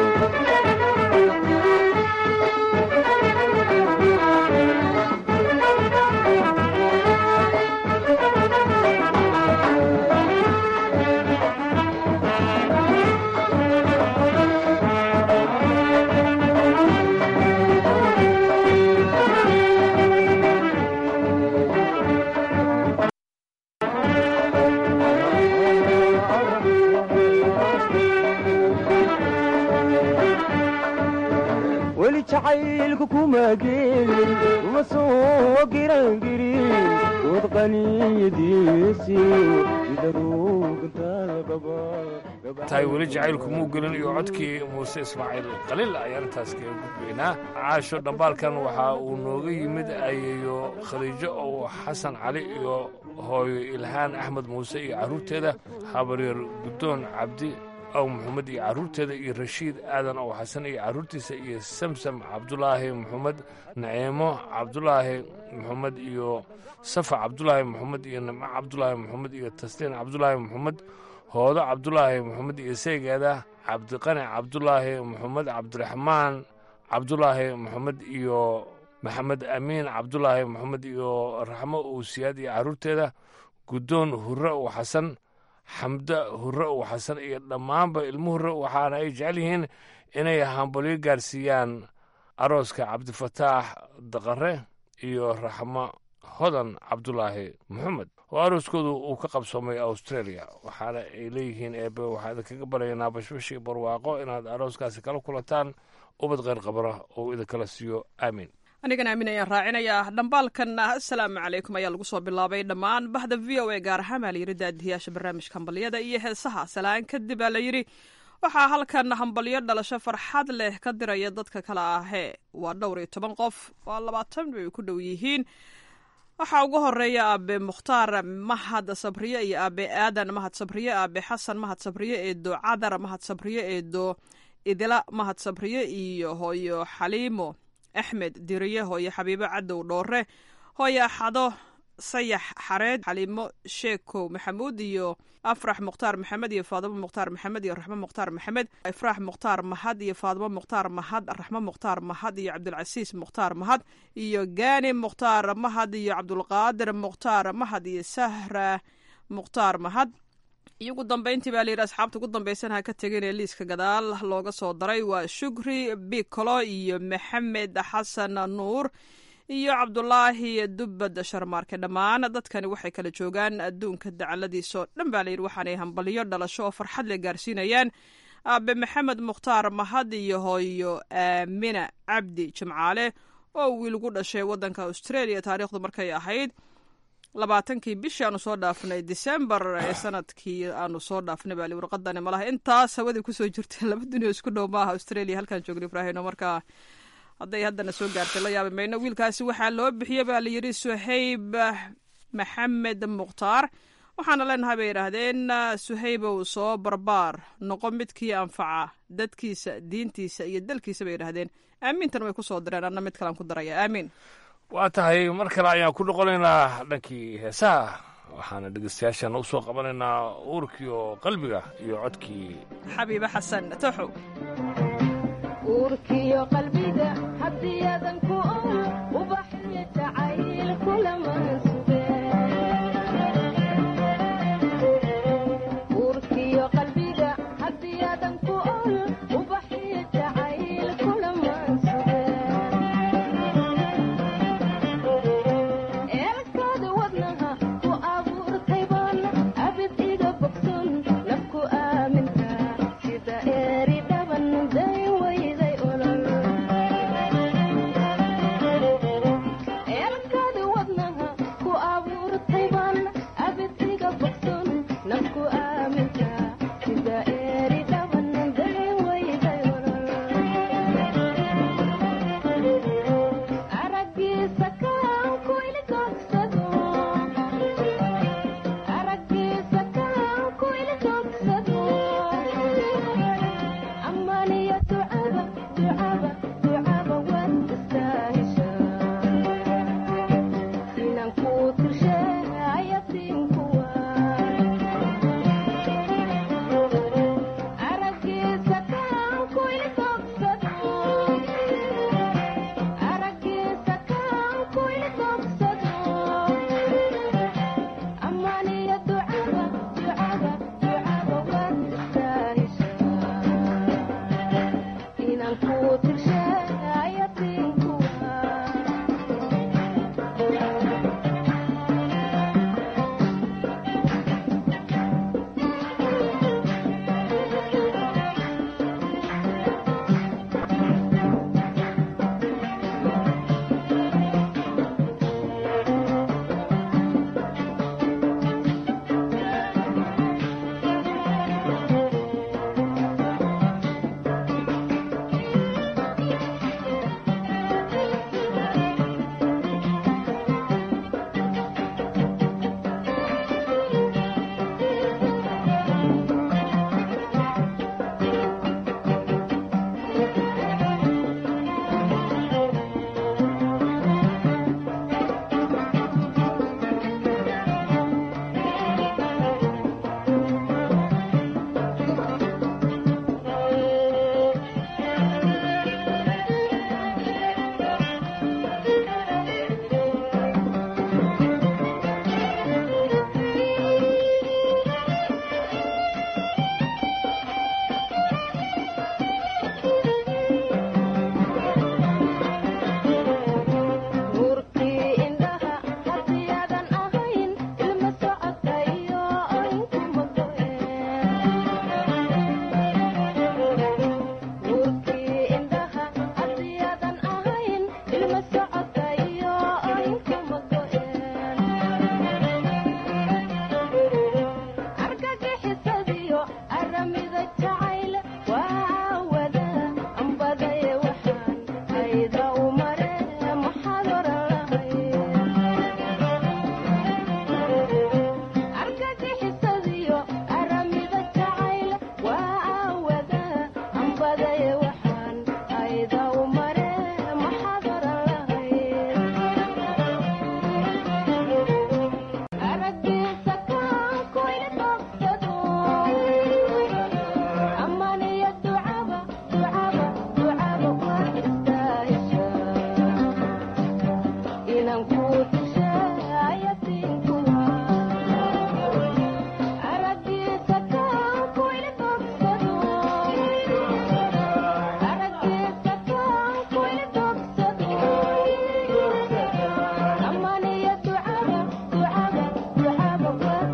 weli jacaylku kuma gelin uma soo girangirin dood qaniyadiisi sida ruugantalaqaba tahay weli jacaylku muu gelin iyo codkii muuse ismaaciil qaliil ayaan intaas kaga gudbaynaa caasho dhambaalkan waxa uu nooga yimid ayeeyo khadiijo oo xasan cali iyo hooyo ilhaan axmed muuse iyo carruurteeda habaryeer guddoon cabdi aw maxamed iyo carruurteeda iyo rashiid aadan ow xasan iyo carruurtiisa iyo samsam cabdulaahi maxamed naciimo cabdulaahi maxamed iyo safa cabdulaahi maxamed iyo nimco cabdulaahi maxamed iyo tasliin cabdulaahi maxamed hoodo cabdulaahi maxamed iyo seygeeda cabdiqani cabdulaahi maxamed cabdiraxmaan cabdulaahi maxamed iyo maxamed amiin cabdulaahi maxamed iyo raxmo owsiyaad iyo carruurteeda guddoon hurre ow xasan xamda hurre ow xasan iyo dhammaanba ilmo hurre waxaana ay jecel yihiin inay hambalyo gaarsiiyaan arooska cabdifataax daqare iyo raxmo hodan cabdulaahi maxamed oo arooskoodu uu ka qabsoomay australia waxaana ay leeyihiin eebe waxaa idinkaga baryaynaa bashbash iyo barwaaqo inaad arooskaasi kala kulantaan ubad kheyr qabra oo idinkala siiyo aamiin anigana aamin ayaan raacinayaa dhambaalkan assalaamu calaykum ayaa lagu soo bilaabay dhammaan bahda v o a gaar ahaan baa layidhi daadiyaasha barnaamijka hambalyada iyo heesaha salaan kadib baa layidhi waxaa halkan hambalyo dhalasho farxad leh ka diraya dadka kale ahee waa dhowr iyo toban qof waa labaatan bay ku dhow yihiin waxaa ugu horeeya aabe mukhtaar mahad sabriye iyo aabe aadan mahad sabriye aabe xasan mahad sabriye eedo cadar mahad sabriye eedo idila mahad sabriye iyo hooyo xaliimo axmed diriye hooyo xabiibo cadow dhoore hooyo axado sayax xareed xaliimo sheekow maxamuud iyo afrax mukhtaar maxamed iyo faadimo mukhtaar maxamed iyo raxmo mukhtaar maxamed ifraax mukhtaar mahad iyo faadimo mukhtaar mahad raxmo mukhtaar mahad iyo cabdilcasiis mukhtaar mahad iyo gaani mukhtaar mahad iyo cabdulqaadir mukhtaar mahad iyo sahra mukhtaar mahad iyo ugu dambeyntii baa layidhi asxaabta ugu dambaysan ha ka tegin ee liiska gadaal looga soo daray waa shukri bicolo iyo maxamed xasan nuur iyo cabdulaahi dubbad sharmaarke dhammaan dadkani waxay kala joogaan adduunka dacaladiisaoo dhan baa layidhi waxaanay hambalyo dhalasho oo farxad le gaarsiinayaan aabe maxamed mukhtaar mahad iyo hooyo aamina cabdi jimcaale oo wiil gu dhashay waddanka australia taariikhdu markay ahayd labaatankii bishii aanu soo dhaafnay december ee sanadkii aanu soo dhaafnay baa li warqadani malaha intaas hawadii kusoo jirtay laba dunio isku dhow maaha australia halkaan joogna ibraahino markaa hadday haddana soo gaartay la yaabi mayno wiilkaasi waxaa loo bixiyey baa layidhi suhayb maxamed mukhtaar waxaana leenahay bay yidhaahdeen suhaybow soo barbaar noqo midkii anfaca dadkiisa diintiisa iyo dalkiisa bay yidhaahdeen aamiintan way kusoo direen anna mid kalaan ku daraya aamiin waa tahay mar kale ayaan ku noqonaynaa dhankii heesaha waxaana dhegeystayaashaana u soo qabanaynaa uurkii oo qalbiga iyo codkii xabiibe xasan toxow uurkiyo qalbiga haddiyadan ku ol ubaxyo jacayl kulaman suge uurkiyo qalbiga haddiyadan ku ol ubaxyo jacayl kulaman suge eelkaada wadnaha ku abuurtay baan abid iga bogson nafku aaminka sida eeri dhaban day wayday olol eelkaada wadnaha ku abuurtay baan abid iga bogson nafku aaminka sida eeri dhaban day wayday olol aragiisa kaan ku ilkoogsado aragiisa kaan ku ilkoogsado ammaaniyo ducada ducada ducada waad istaahishaa inaan kuu tirshe ayatiinkuwa aragiisa kaan ku ilkoogsado aragiisa kaan ku ilkoogsado ammaaniyo ducada ducada ducada waad istaahishaa inaan kuu tirshe ayatiinkuwa nuurkii indhaha hadiyaadan ahayn ilma socotayo aynkuma nuurkii indhaha hadiyaadan ahayn ilma socotayo aynkuma argagixisadiyo aramida jacayl waa wada ambadaye waxaan ayda u mare maxaad oran lahayd argagixisadiyo aramida jacayl waa wada ambadaye waxaan ayda u mare maxaad oran lahayd aragiisa kaan ku ilkoogsado ammaaniyo ducaba ducaba ducaba waad istaahishaa inaan kuu tisha ayatiinkuwa aragiisa kaan ku ilkoogsado aragiisa kaan ku ilkoogsado ammaaniyo ducaba ducaba ducaba waad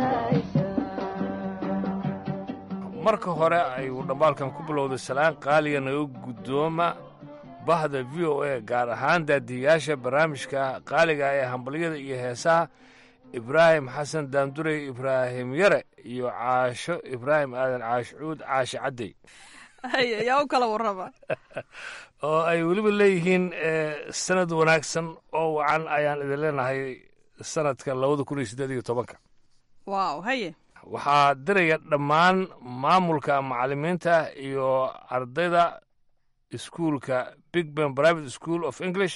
istaahishaa marka hore ayuu dhambaalkan ku bilowday salaan qaaliga naga guddooma bahda v o a gaar ahaan daadiyayaasha barnaamijka qaaliga ee hambalyada iyo heesaha ibraahim xasan daandurey ibraahim yare iyo caasho ibraahim aadan caashucuud caashe caddey haye yaa u kala warrama oo ay weliba leeyihiin sanad wanaagsan oo wacan ayaan idin leenahay sanadka labada kun iyo siddeed iyo tobanka waaw haye waxaa diraya dhammaan maamulka macallimiinta iyo ardayda iskuulka big ben private school of english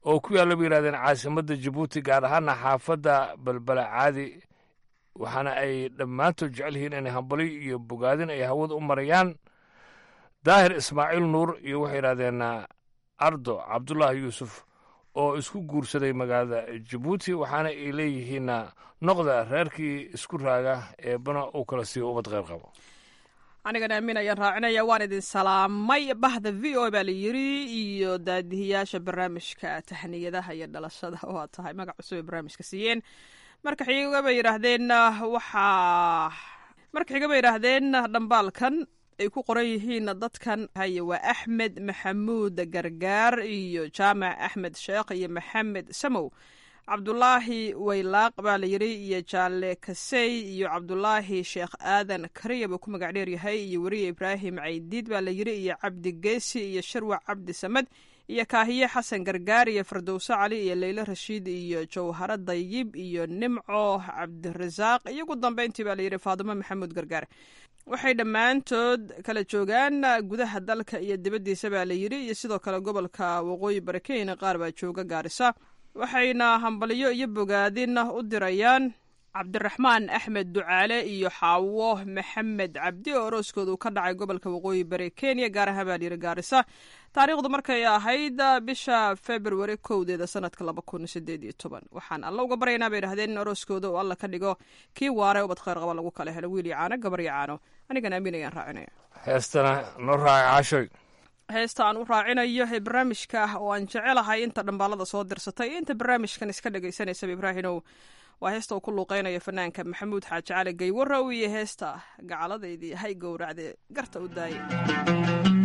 oo ku yaalla bay yidhahdeen caasimadda jabuuti gaar ahaana xaafadda balbala caadi waxaana ay dhammaantood jecel yihiin inay hambali iyo bogaadin ay hawada u marayaan daahir ismaaciil nuur iyo waxay yidhahdeen ardo cabdulaahi yuusuf oo isku guursaday magaalada jabuuti waxaana ay leeyihiinna noqda reerkii isku raaga eebana uu kala siiyo ubad qayr qabo anigana aamin ayaan raacinaya waan idin salaamay bahda v o baa la yiri iyo daadihiyaasha barnaamijka tahniyadaha iyo dhalashada waa tahay magac cusub ay barnaamijka siiyeen marka xiga bay yidhaahdeen waxaa marka xiga bay yidhaahdeen dhambaalkan ay ku qoran yihiin dadkan haye waa axmed maxamuud gargaar iyo jaamac axmed sheekh iyo maxamed samow cabdulaahi waylaaq baa la yidhi iyo jaalle kasey iyo cabdulaahi sheekh aadan kariya buu ku magac dheer yahay iyo weriye ibraahim caydiid baa la yidhi iyo cabdi geesi iyo sharwac cabdi samed iyo kaahiye xasan gargaar iyo fardowso cali iyo leylo rashiid iyo jawharo dayib iyo nimco cabdirasaaq iyo ugu dambeyntii baa layidhi faadimo maxamuud gargaar waxay dhammaantood kala joogaan gudaha dalka iyo dibaddiisa baa la yidhi iyo sidoo kale gobolka waqooyi bari kenya qaar baa jooga gaarisa waxayna hambalyo iyo bogaadin u dirayaan cabdiraxmaan axmed ducaale iyo xaawo maxamed cabdi oo orooskoodu ka dhacay gobolka waqooyi bari kenya gaar ahaan baa layidhi gaarisa taariikhdu markay ahayd bisha februari kowdeeda sanadka laba kun sideed iyo toban waxaan alla uga baryaynaa bay idhahdeen in orooskooda uu alla ka dhigo kii waare ubad khayr qaba lagu kala helo wiil iyo caano gabar iyo caano anigana amiin ayaan raacinaya heestana noo raaca caashoy heesta aan u raacinayo ee barnaamijka ah oo aan jecelahay inta dhambaalada soo dirsatay iyo inta barnaamijkan iska dhagaysanaysaba ibraahinow waa heesta uu ku luuqeynayo fanaanka maxamuud xaaji cali gaywarow iyo heesta gacaladaydii hay gowracde garta u daaya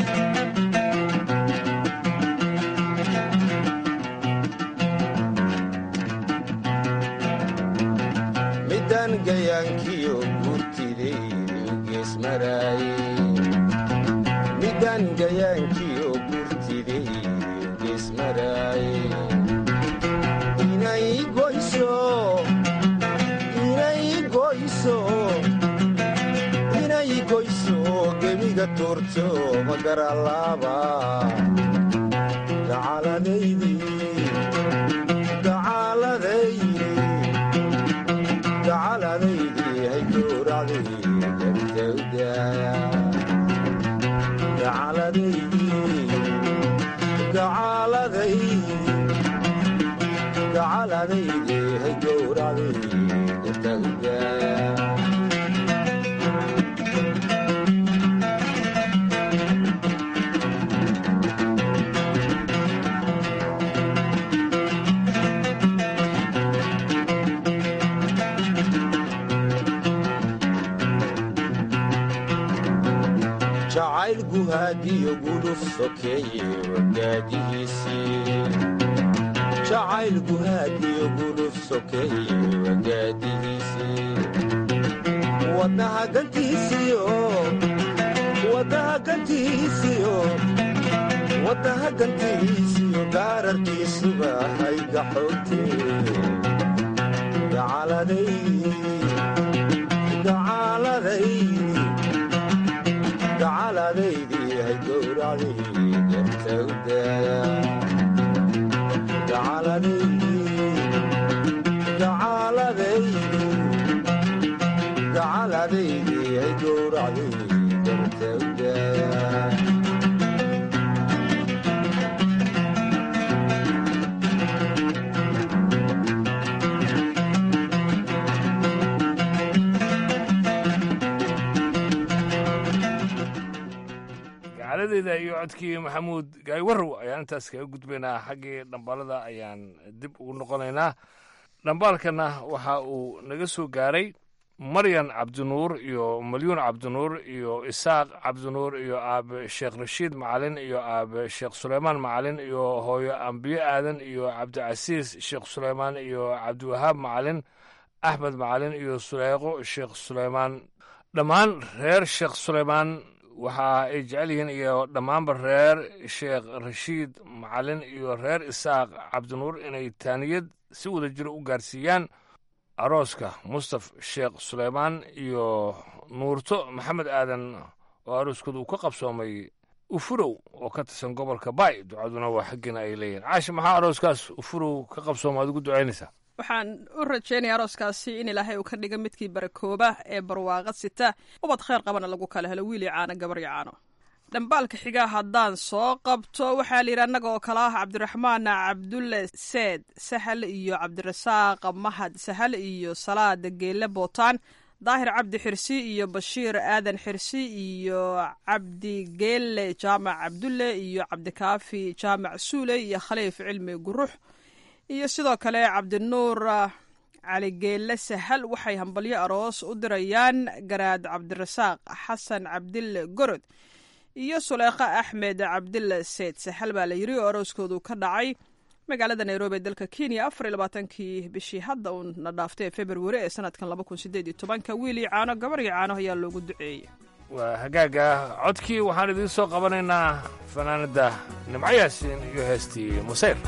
midaan gayaankiyo gurtidaydu geesmaraaye midaan gayaankiyo gurtidaydu geesmaraaye inay goyso inay goyso inay goyso gebiga tuurto magaralaaba gacaladaydii gacaladaydii gacaladaydii hay gowracday gartawdaaya gacaladaydii gacaladaydii gacaladaydii hay gowracday gartawdaaya jacayl guhaadiyo guluf sokeeye wagaadihiisii jacayl guhaadiyo guluf sokeeye wagaadihiisii wadnaha gantiisiyo wadnaha gantiisiyo wadnaha gantiisiyo gaararkiisuba hay gaxootee gacaladay gacaladay gacaladaydii hay gowracday gartawdaaya gacaladaydii gacaladaydii gacaladaydii hay gowracday gartawdaaya gacaladeeda iyo codkii maxamuud gaaywarow ayaan intaas kaga gudbaynaa xaggii dhambaalada ayaan dib ugu noqonaynaa dhambaalkana waxa uu naga soo gaaray maryan cabdinuur iyo malyuun cabdinuur iyo isaaq cabdinuur iyo aabe sheekh rashiid macalin iyo aabe sheekh suleymaan macalin iyo hooyo ambiye aadan iyo cabdicasiis sheekh suleymaan iyo cabdiwahaab macalin axmed macalin iyo suleyqo sheekh suleymaan dhammaan reer sheekh suleymaan waxa ay jecel yihiin iyo dhammaanba reer sheekh rashiid macalin iyo reer isaaq cabdinuur inay taaniyad si wada jiro u gaarsiiyaan arooska mustaf sheekh suleymaan iyo nuurto maxamed aadan oo arooskooda uu ka qabsoomay ufurow oo ka tirsan gobolka baay ducaduna waa xaggiina ay leeyihin caashi maxaa arooskaas ufurow ka qabsooma aad ugu ducaynaysaa waxaan u rajaynaya arooskaasi in ilaahay uu ka dhiga midkii barakooba ee barwaaqad sita ubad khayr qabana lagu kala helo wiil iyo caano gabar iyo caano dhambaalka xigaa haddaan soo qabto waxaa la yidhi annaga oo kale ah cabdiraxmaan cabdulle seed sahal iyo cabdirasaaq mahad sahal iyo salaad geelle bootaan daahir cabdi xirsi iyo bashiir aadan xirsi iyo cabdi geelle jaamac cabdulle iyo cabdikaafi jaamac suule iyo khaliif cilmi gurux iyo sidoo kale cabdinuur cali geelle sahal waxay hambalyo aroos u dirayaan garaad cabdirasaaq xasan cabdille gorod iyo suleekha axmed cabdille seyd sahal baa la yiri oo arooskoodu ka dhacay magaalada nairobi ee dalka kenya afar iyo labaatankii bishii hadda uu na dhaaftay ee februari ee sanadkan laba kun sideed iyo tobanka wiil iyo caano gabar iyo caano ayaa loogu duceeyey waa hagaaga codkii waxaan idiin soo qabanaynaa fanaanada nimco yaasiin iyo heestii musayr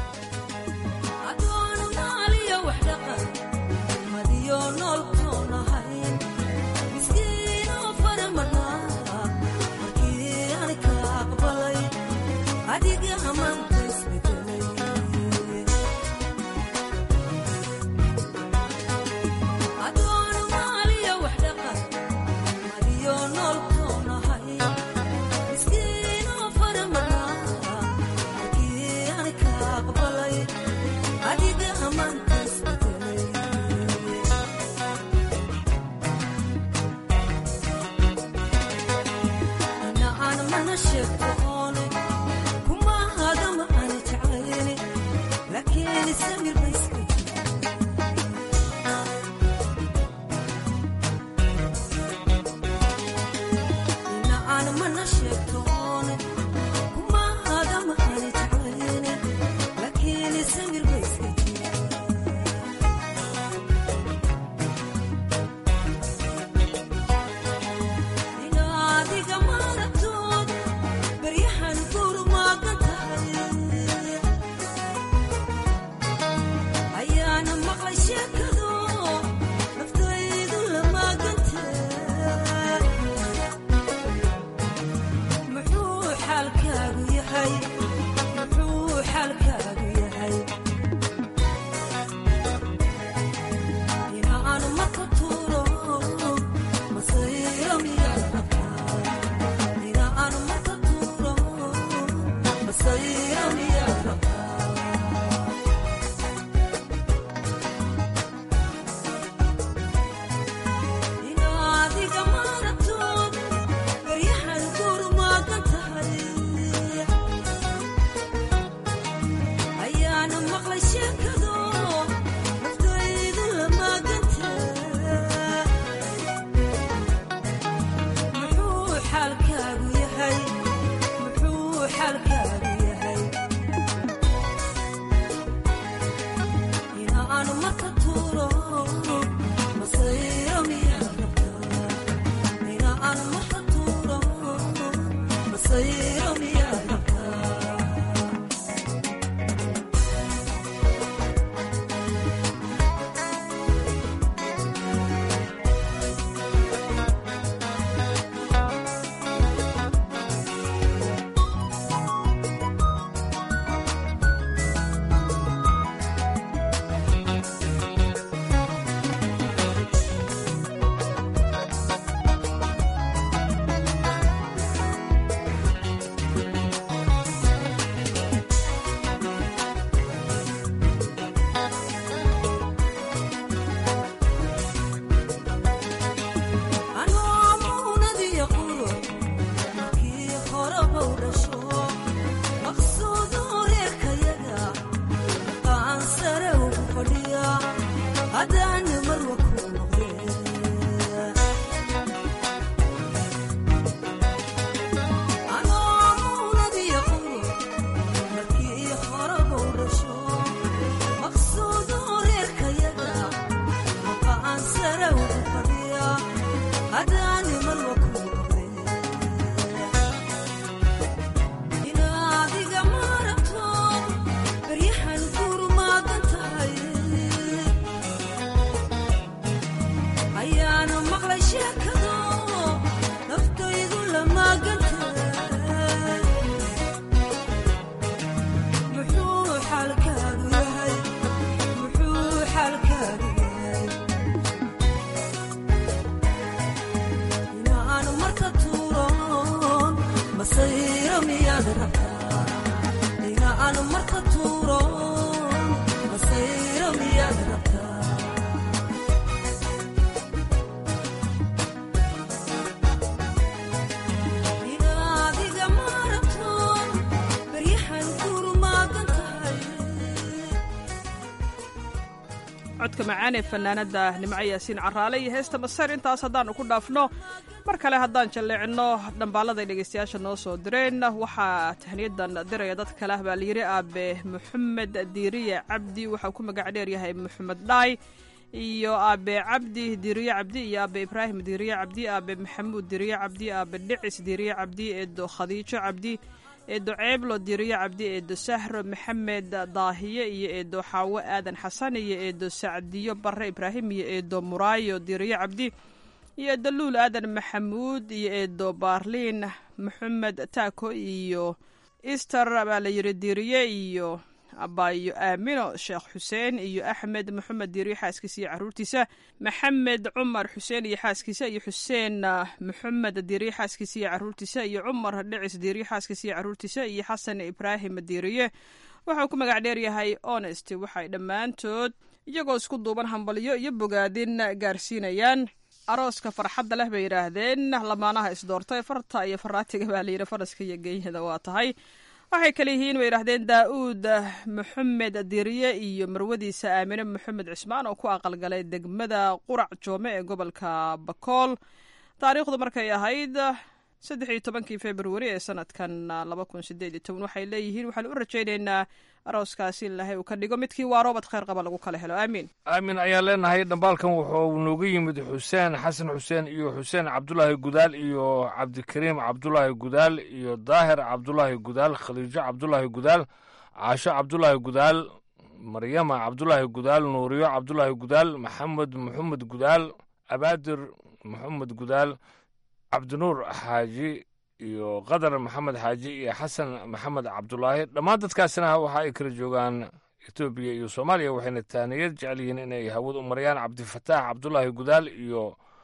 codka macaan ee fanaanada nimco yaasiin caraale iyo heesta maseer intaas haddaannu ku dhaafno mar kale haddaan jalleecino dhambaalladay dhegaystayaasha noo soo direen waxaa tahniyadan diraya dad kale ah baa layidhi aabe maxamed diiriye cabdi waxau ku magac dheeryahay maxamed dhaay iyo aabe cabdi diiriye cabdi iyo aabe ibraahim diiriye cabdi aabe maxamuud diiriye cabdi aabe dhicis diiriye cabdi eedo khadiijo cabdi eedo ceeblo diriyo cabdi eedo sahro maxamed daahiye iyo eedo xaawo aadan xasan iyo eedo sacdiyo bare ibraahim iyo eedo muraayo diriyo cabdi iyo eedo luul aadan maxamuud iyo eedo baarliin maxamed taako iyo easter baa la yidhi diriye iyo abaayo aamino sheekh xuseen iyo axmed maxamed diiriye xaaskiisa iyo caruurtiisa maxamed cumar xuseen iyo xaaskiisa iyo xuseen maxamed diiriye xaaskiisa iyo caruurtiisa iyo cumar dhicis diiriye xaaskiisa iyo caruurtiisa iyo xasan ibraahim diiriye waxau ku magac dheeryahay honest waxay dhammaantood iyagoo isku duuban hambalyo iyo bogaadin gaarsiinayaan arooska farxadda leh bay yidhaahdeen lamaanaha isdoortay farta iyo faraatiga baa layidhi faraska iyo geeyada waa tahay waxay kale yihiin bay yidhahdeen daa-uud maxamed diriye iyo marwadiisa aamine maxamed cismaan oo ku aqalgalay degmada qurac joome ee gobolka bakool taariikhdu markay ahayd saddex iyo tobankii februari ee sanadkan laba kun sideed iyo toban waxay leeyihiin waxaan u rajaynaynaa arooskaasi in ilaahay uu ka dhigo midkii waa roobad kheyr qaba lagu kala helo aamiin aamin ayaan leenahay dhambaalkan wuxuu nooga yimid xuseen xasan xuseen iyo xuseen cabdulaahi gudaal iyo cabdikariim cabdulaahi gudaal iyo daahir cabdulaahi gudaal khaliijo cabdulaahi gudaal caasho cabdulaahi gudaal maryama cabdulaahi gudaal nuuriyo cabdulaahi gudaal maxamed maxamed gudaal abaadir maxamed gudaal cabdinuur xaaji iyo qadar maxamed xaaji iyo xasan maxamed cabdulaahi dhammaan dadkaasina waxa ay kala joogaan etoobiya iyo soomaaliya waxayna taaniyad jecel yihiin inay hawad u marayaan cabdifataax cabdulaahi gudaal iyo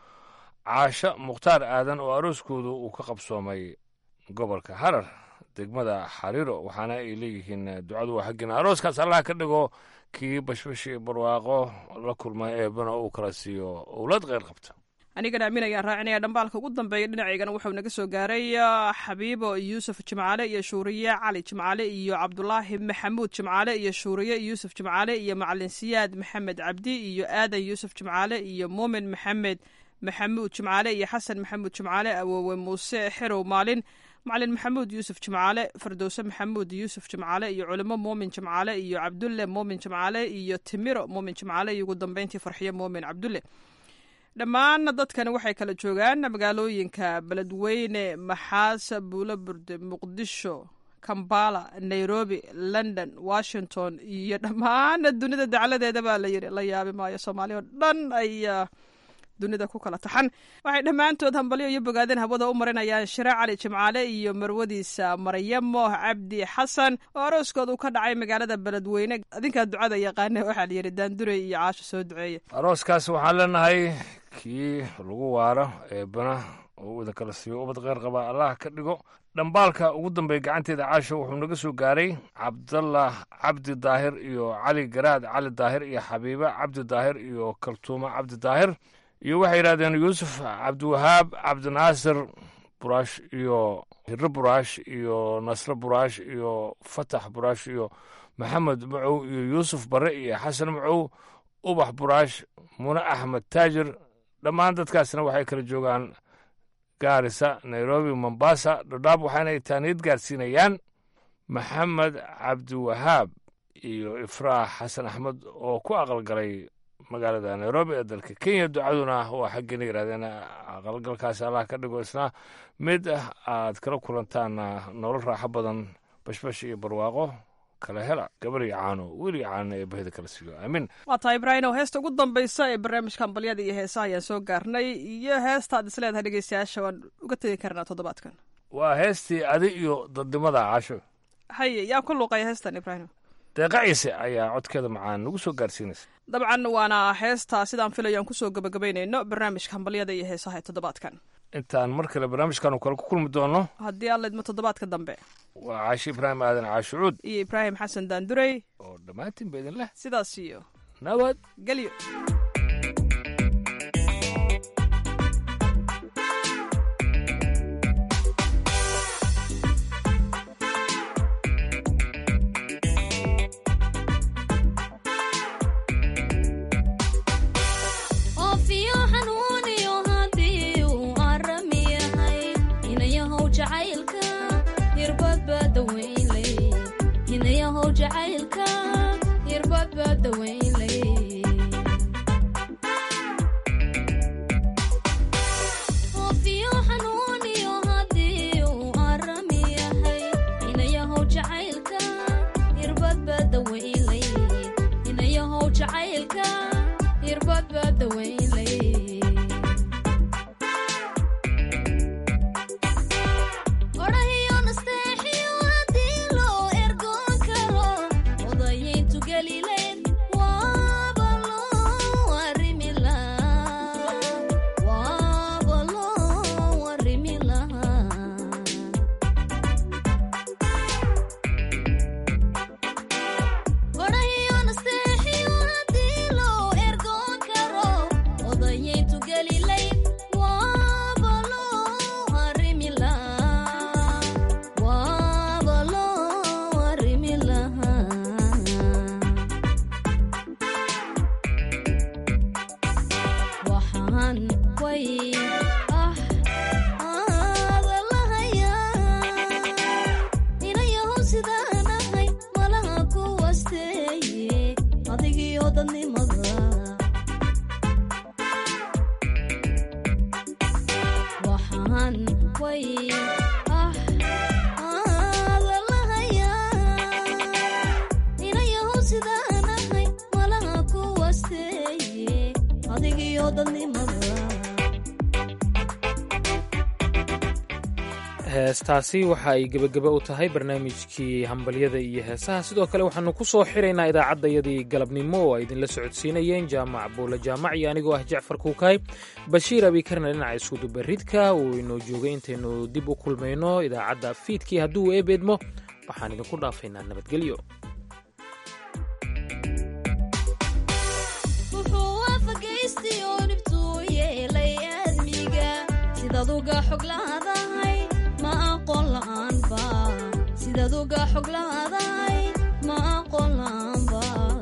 caasho mukhtaar aadan oo arooskoodu uu ka qabsoomay gobolka harar degmada xariiro waxaana ay leeyihiin ducadu waa xaggiina arooskaas allah ka dhigo kii bashbashi barwaaqo la kulmay eebana uu kala siiyo owlad kheyr qabta anigana amiin ayaan raacinaya dhambaalka ugu dambeeya dhinacaygana wuxuu naga soo gaaray xabiibo yuusuf jimcaale iyo shuuriye cali jimcaale iyo cabdulaahi maxamuud jimcaale iyo shuuriye yuusuf jimcaale iyo macalin siyaad maxamed cabdi iyo aadan yuusuf jimcaale iyo muumin maxamed maxamuud jimcaale iyo xasan maxamuud jimcaale awoowe muuse xerow maalin macalin maxamuud yuusuf jimcaale fardowse maxamuud yuusuf jimcaale iyo culimo muumin jimcaale iyo cabdulle muumin jimcaale iyo timiro muumin jimcaale iyo ugu dambeyntii farxiyo muumin cabdulle dhammaan dadkani waxay kala joogaan magaalooyinka beledweyne maxaas buulo burde muqdisho kambala nairobi london washington iyo dhammaan dunida dacladeeda baa layidhi la yaabi maayo soomaaliya oo dhan ayaa dunida ku kala taxan waxay dhammaantood hambalyo iyo bogaadeen hawada u marinayaan shire cali jimcaale iyo marwadiisa maryamo cabdi xasan oo arooskood uu ka dhacay magaalada beledweyne adinkaa ducada yaqaane waxaa layidhi daandurey iyo caasho soo duceeya arooskaas waxaan leenahay kii lagu waaro eebana oo idin kala siiyo ubad kheyr qaba allah ka dhigo dhambaalka ugu dambeeya gacanteeda caasho wuxuu naga soo gaaray cabdallah cabdi daahir iyo cali garaad cali daahir iyo xabiibe cabdi daahir iyo kaltuumo cabdi daahir iyo waxay yidhahdeen yuusuf cabdiwahaab cabdinaasir buraash iyo hiro buraash iyo nasre buraash iyo fatax buraash iyo maxamed macow iyo yuusuf bare iyo xasan macow ubax buraash mune axmed taajir dhammaan dadkaasna waxay kala joogaan gaarisa nairobi mombasa dhadhaab waxaana ay taaniyad gaarsiinayaan maxamed cabdiwahaab iyo ifraax xasan axmed oo ku aqalgalay magaalada nairobi ee dalka kenya ducaduna waa xaggeena yidhahdeen aqalgalkaas allah ka dhigo isna mid aad kala kulantaan nolol raaxo badan bashbash iyo barwaaqo kala hela gabar iyo caano weli caano ee bahida kala siiyo aamin waa tahay ibraahim oo heesta ugu dambaysa ee barnaamijka hambalyada iyo heesaha ayaan soo gaarnay iyo heestaad is leedahay dhegeystayaasha waan uga tegi karnaa toddobaadkan waa heestii adi iyo dadnimada caasho haye yaa ku luuqaya heestan ibraahim deeqa ciise ayaa codkeeda macaan nagu soo gaarsiinaysa dabcan waana heestaa sidaan filayo aan kusoo gabagabaynayno barnaamijka hambalyada iyo heesaha ee toddobaadkan intaan mar kale barnaamijkan kale ku kulmi doono haddii alla idmo toddobaadka dambe waa caashi ibraahim aadan caashucuud iyo ibraahim xasan daandurey oo dhammaantiin ba idin leh sidaas iyo nabad gelyo oofiyo xanuuniyo haddii uu arami yahay inayahow jacaylka hirbadbaa dawaynley inayahow jacaylka hirbadbaa dawaynley oofiyo xanuuniyo haddii uu arami yahay inayahow jacaylka hirbadbaa dawaynley inayahow jacaylka hirbadbaa dawaynley odhahiyo nasteexiyo haddii loo ergoon karo odayayntu gelileyn waaba loo arrimi lahaa waaba loo arrimi lahaa odhahiyo nasteexiyo haddii loo ergoon karo odayayntu gelileyn waaba loo arrimi lahaa waaba loo arrimi lahaa waxaan way ah aada lahayaa inayahow sidaan ahay malaha ku wasteeye adigiyo dadnimada waxaan way ah aada lahayaa inayahow sidaan ahay malaha ku wasteeye adigiyo dadnimada heestaasi waxa ay gebageba u tahay barnaamijkii hambalyada iyo heesaha sidoo kale waxaanu ku soo xiraynaa idaacaddayadii galabnimo oo ay idinla socodsiinayeen jaamac buula jaamac iyo anigoo ah jacfar kuukaay bashiir abikarna dhinaca iskudubaridka uu inoo joogay intaynu dib u kulmayno idaacadda fiidkii hadduu eebeedmo waxaan idinku dhaafaynaa nabadgelyo wuxuu waafagaystay oo dhibtuu yeelay aadmiga sidaad uga xog laadahay ma aqoon la'aanba sidaad uga xog laadahay ma aqoon la'aanba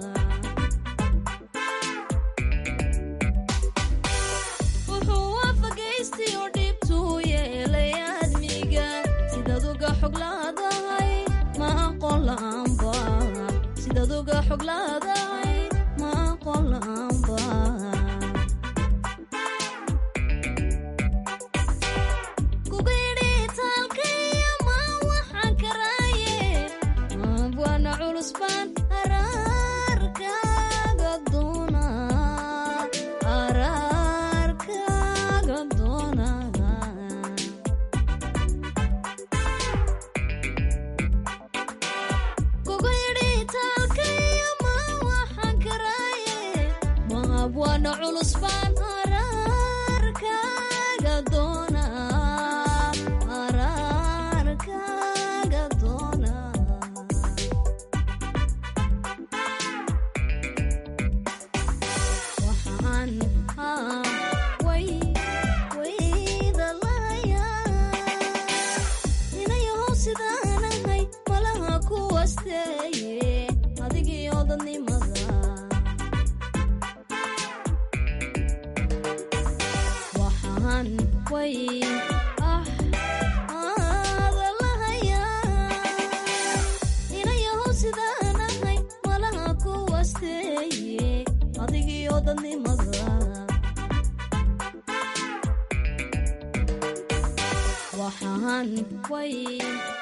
wuxuu waafagaystay oo dhibtuu yeelay aadmiga sidaad uga xog laadahay ma aqoon la'aanba sidaad uga xog laadahay ma aqoon la'aanba kugidhitaalkaya ma waxaan karaaye abwana culus baan araarkaaga doona araarkaaga doona kugidhitaalkaya ma waxaan karaaye ma abwana culus baan araarkaaga doona araarkaaga doona waxaan haa way wayda lahayaa inayahow sidaan ahay malaha ku wasteeye adigiyo dadnimada waxaan way ah aada lahayaa inayahow sidaan ahay malaha ku wasteeye adigiyo dadnimada waxaan way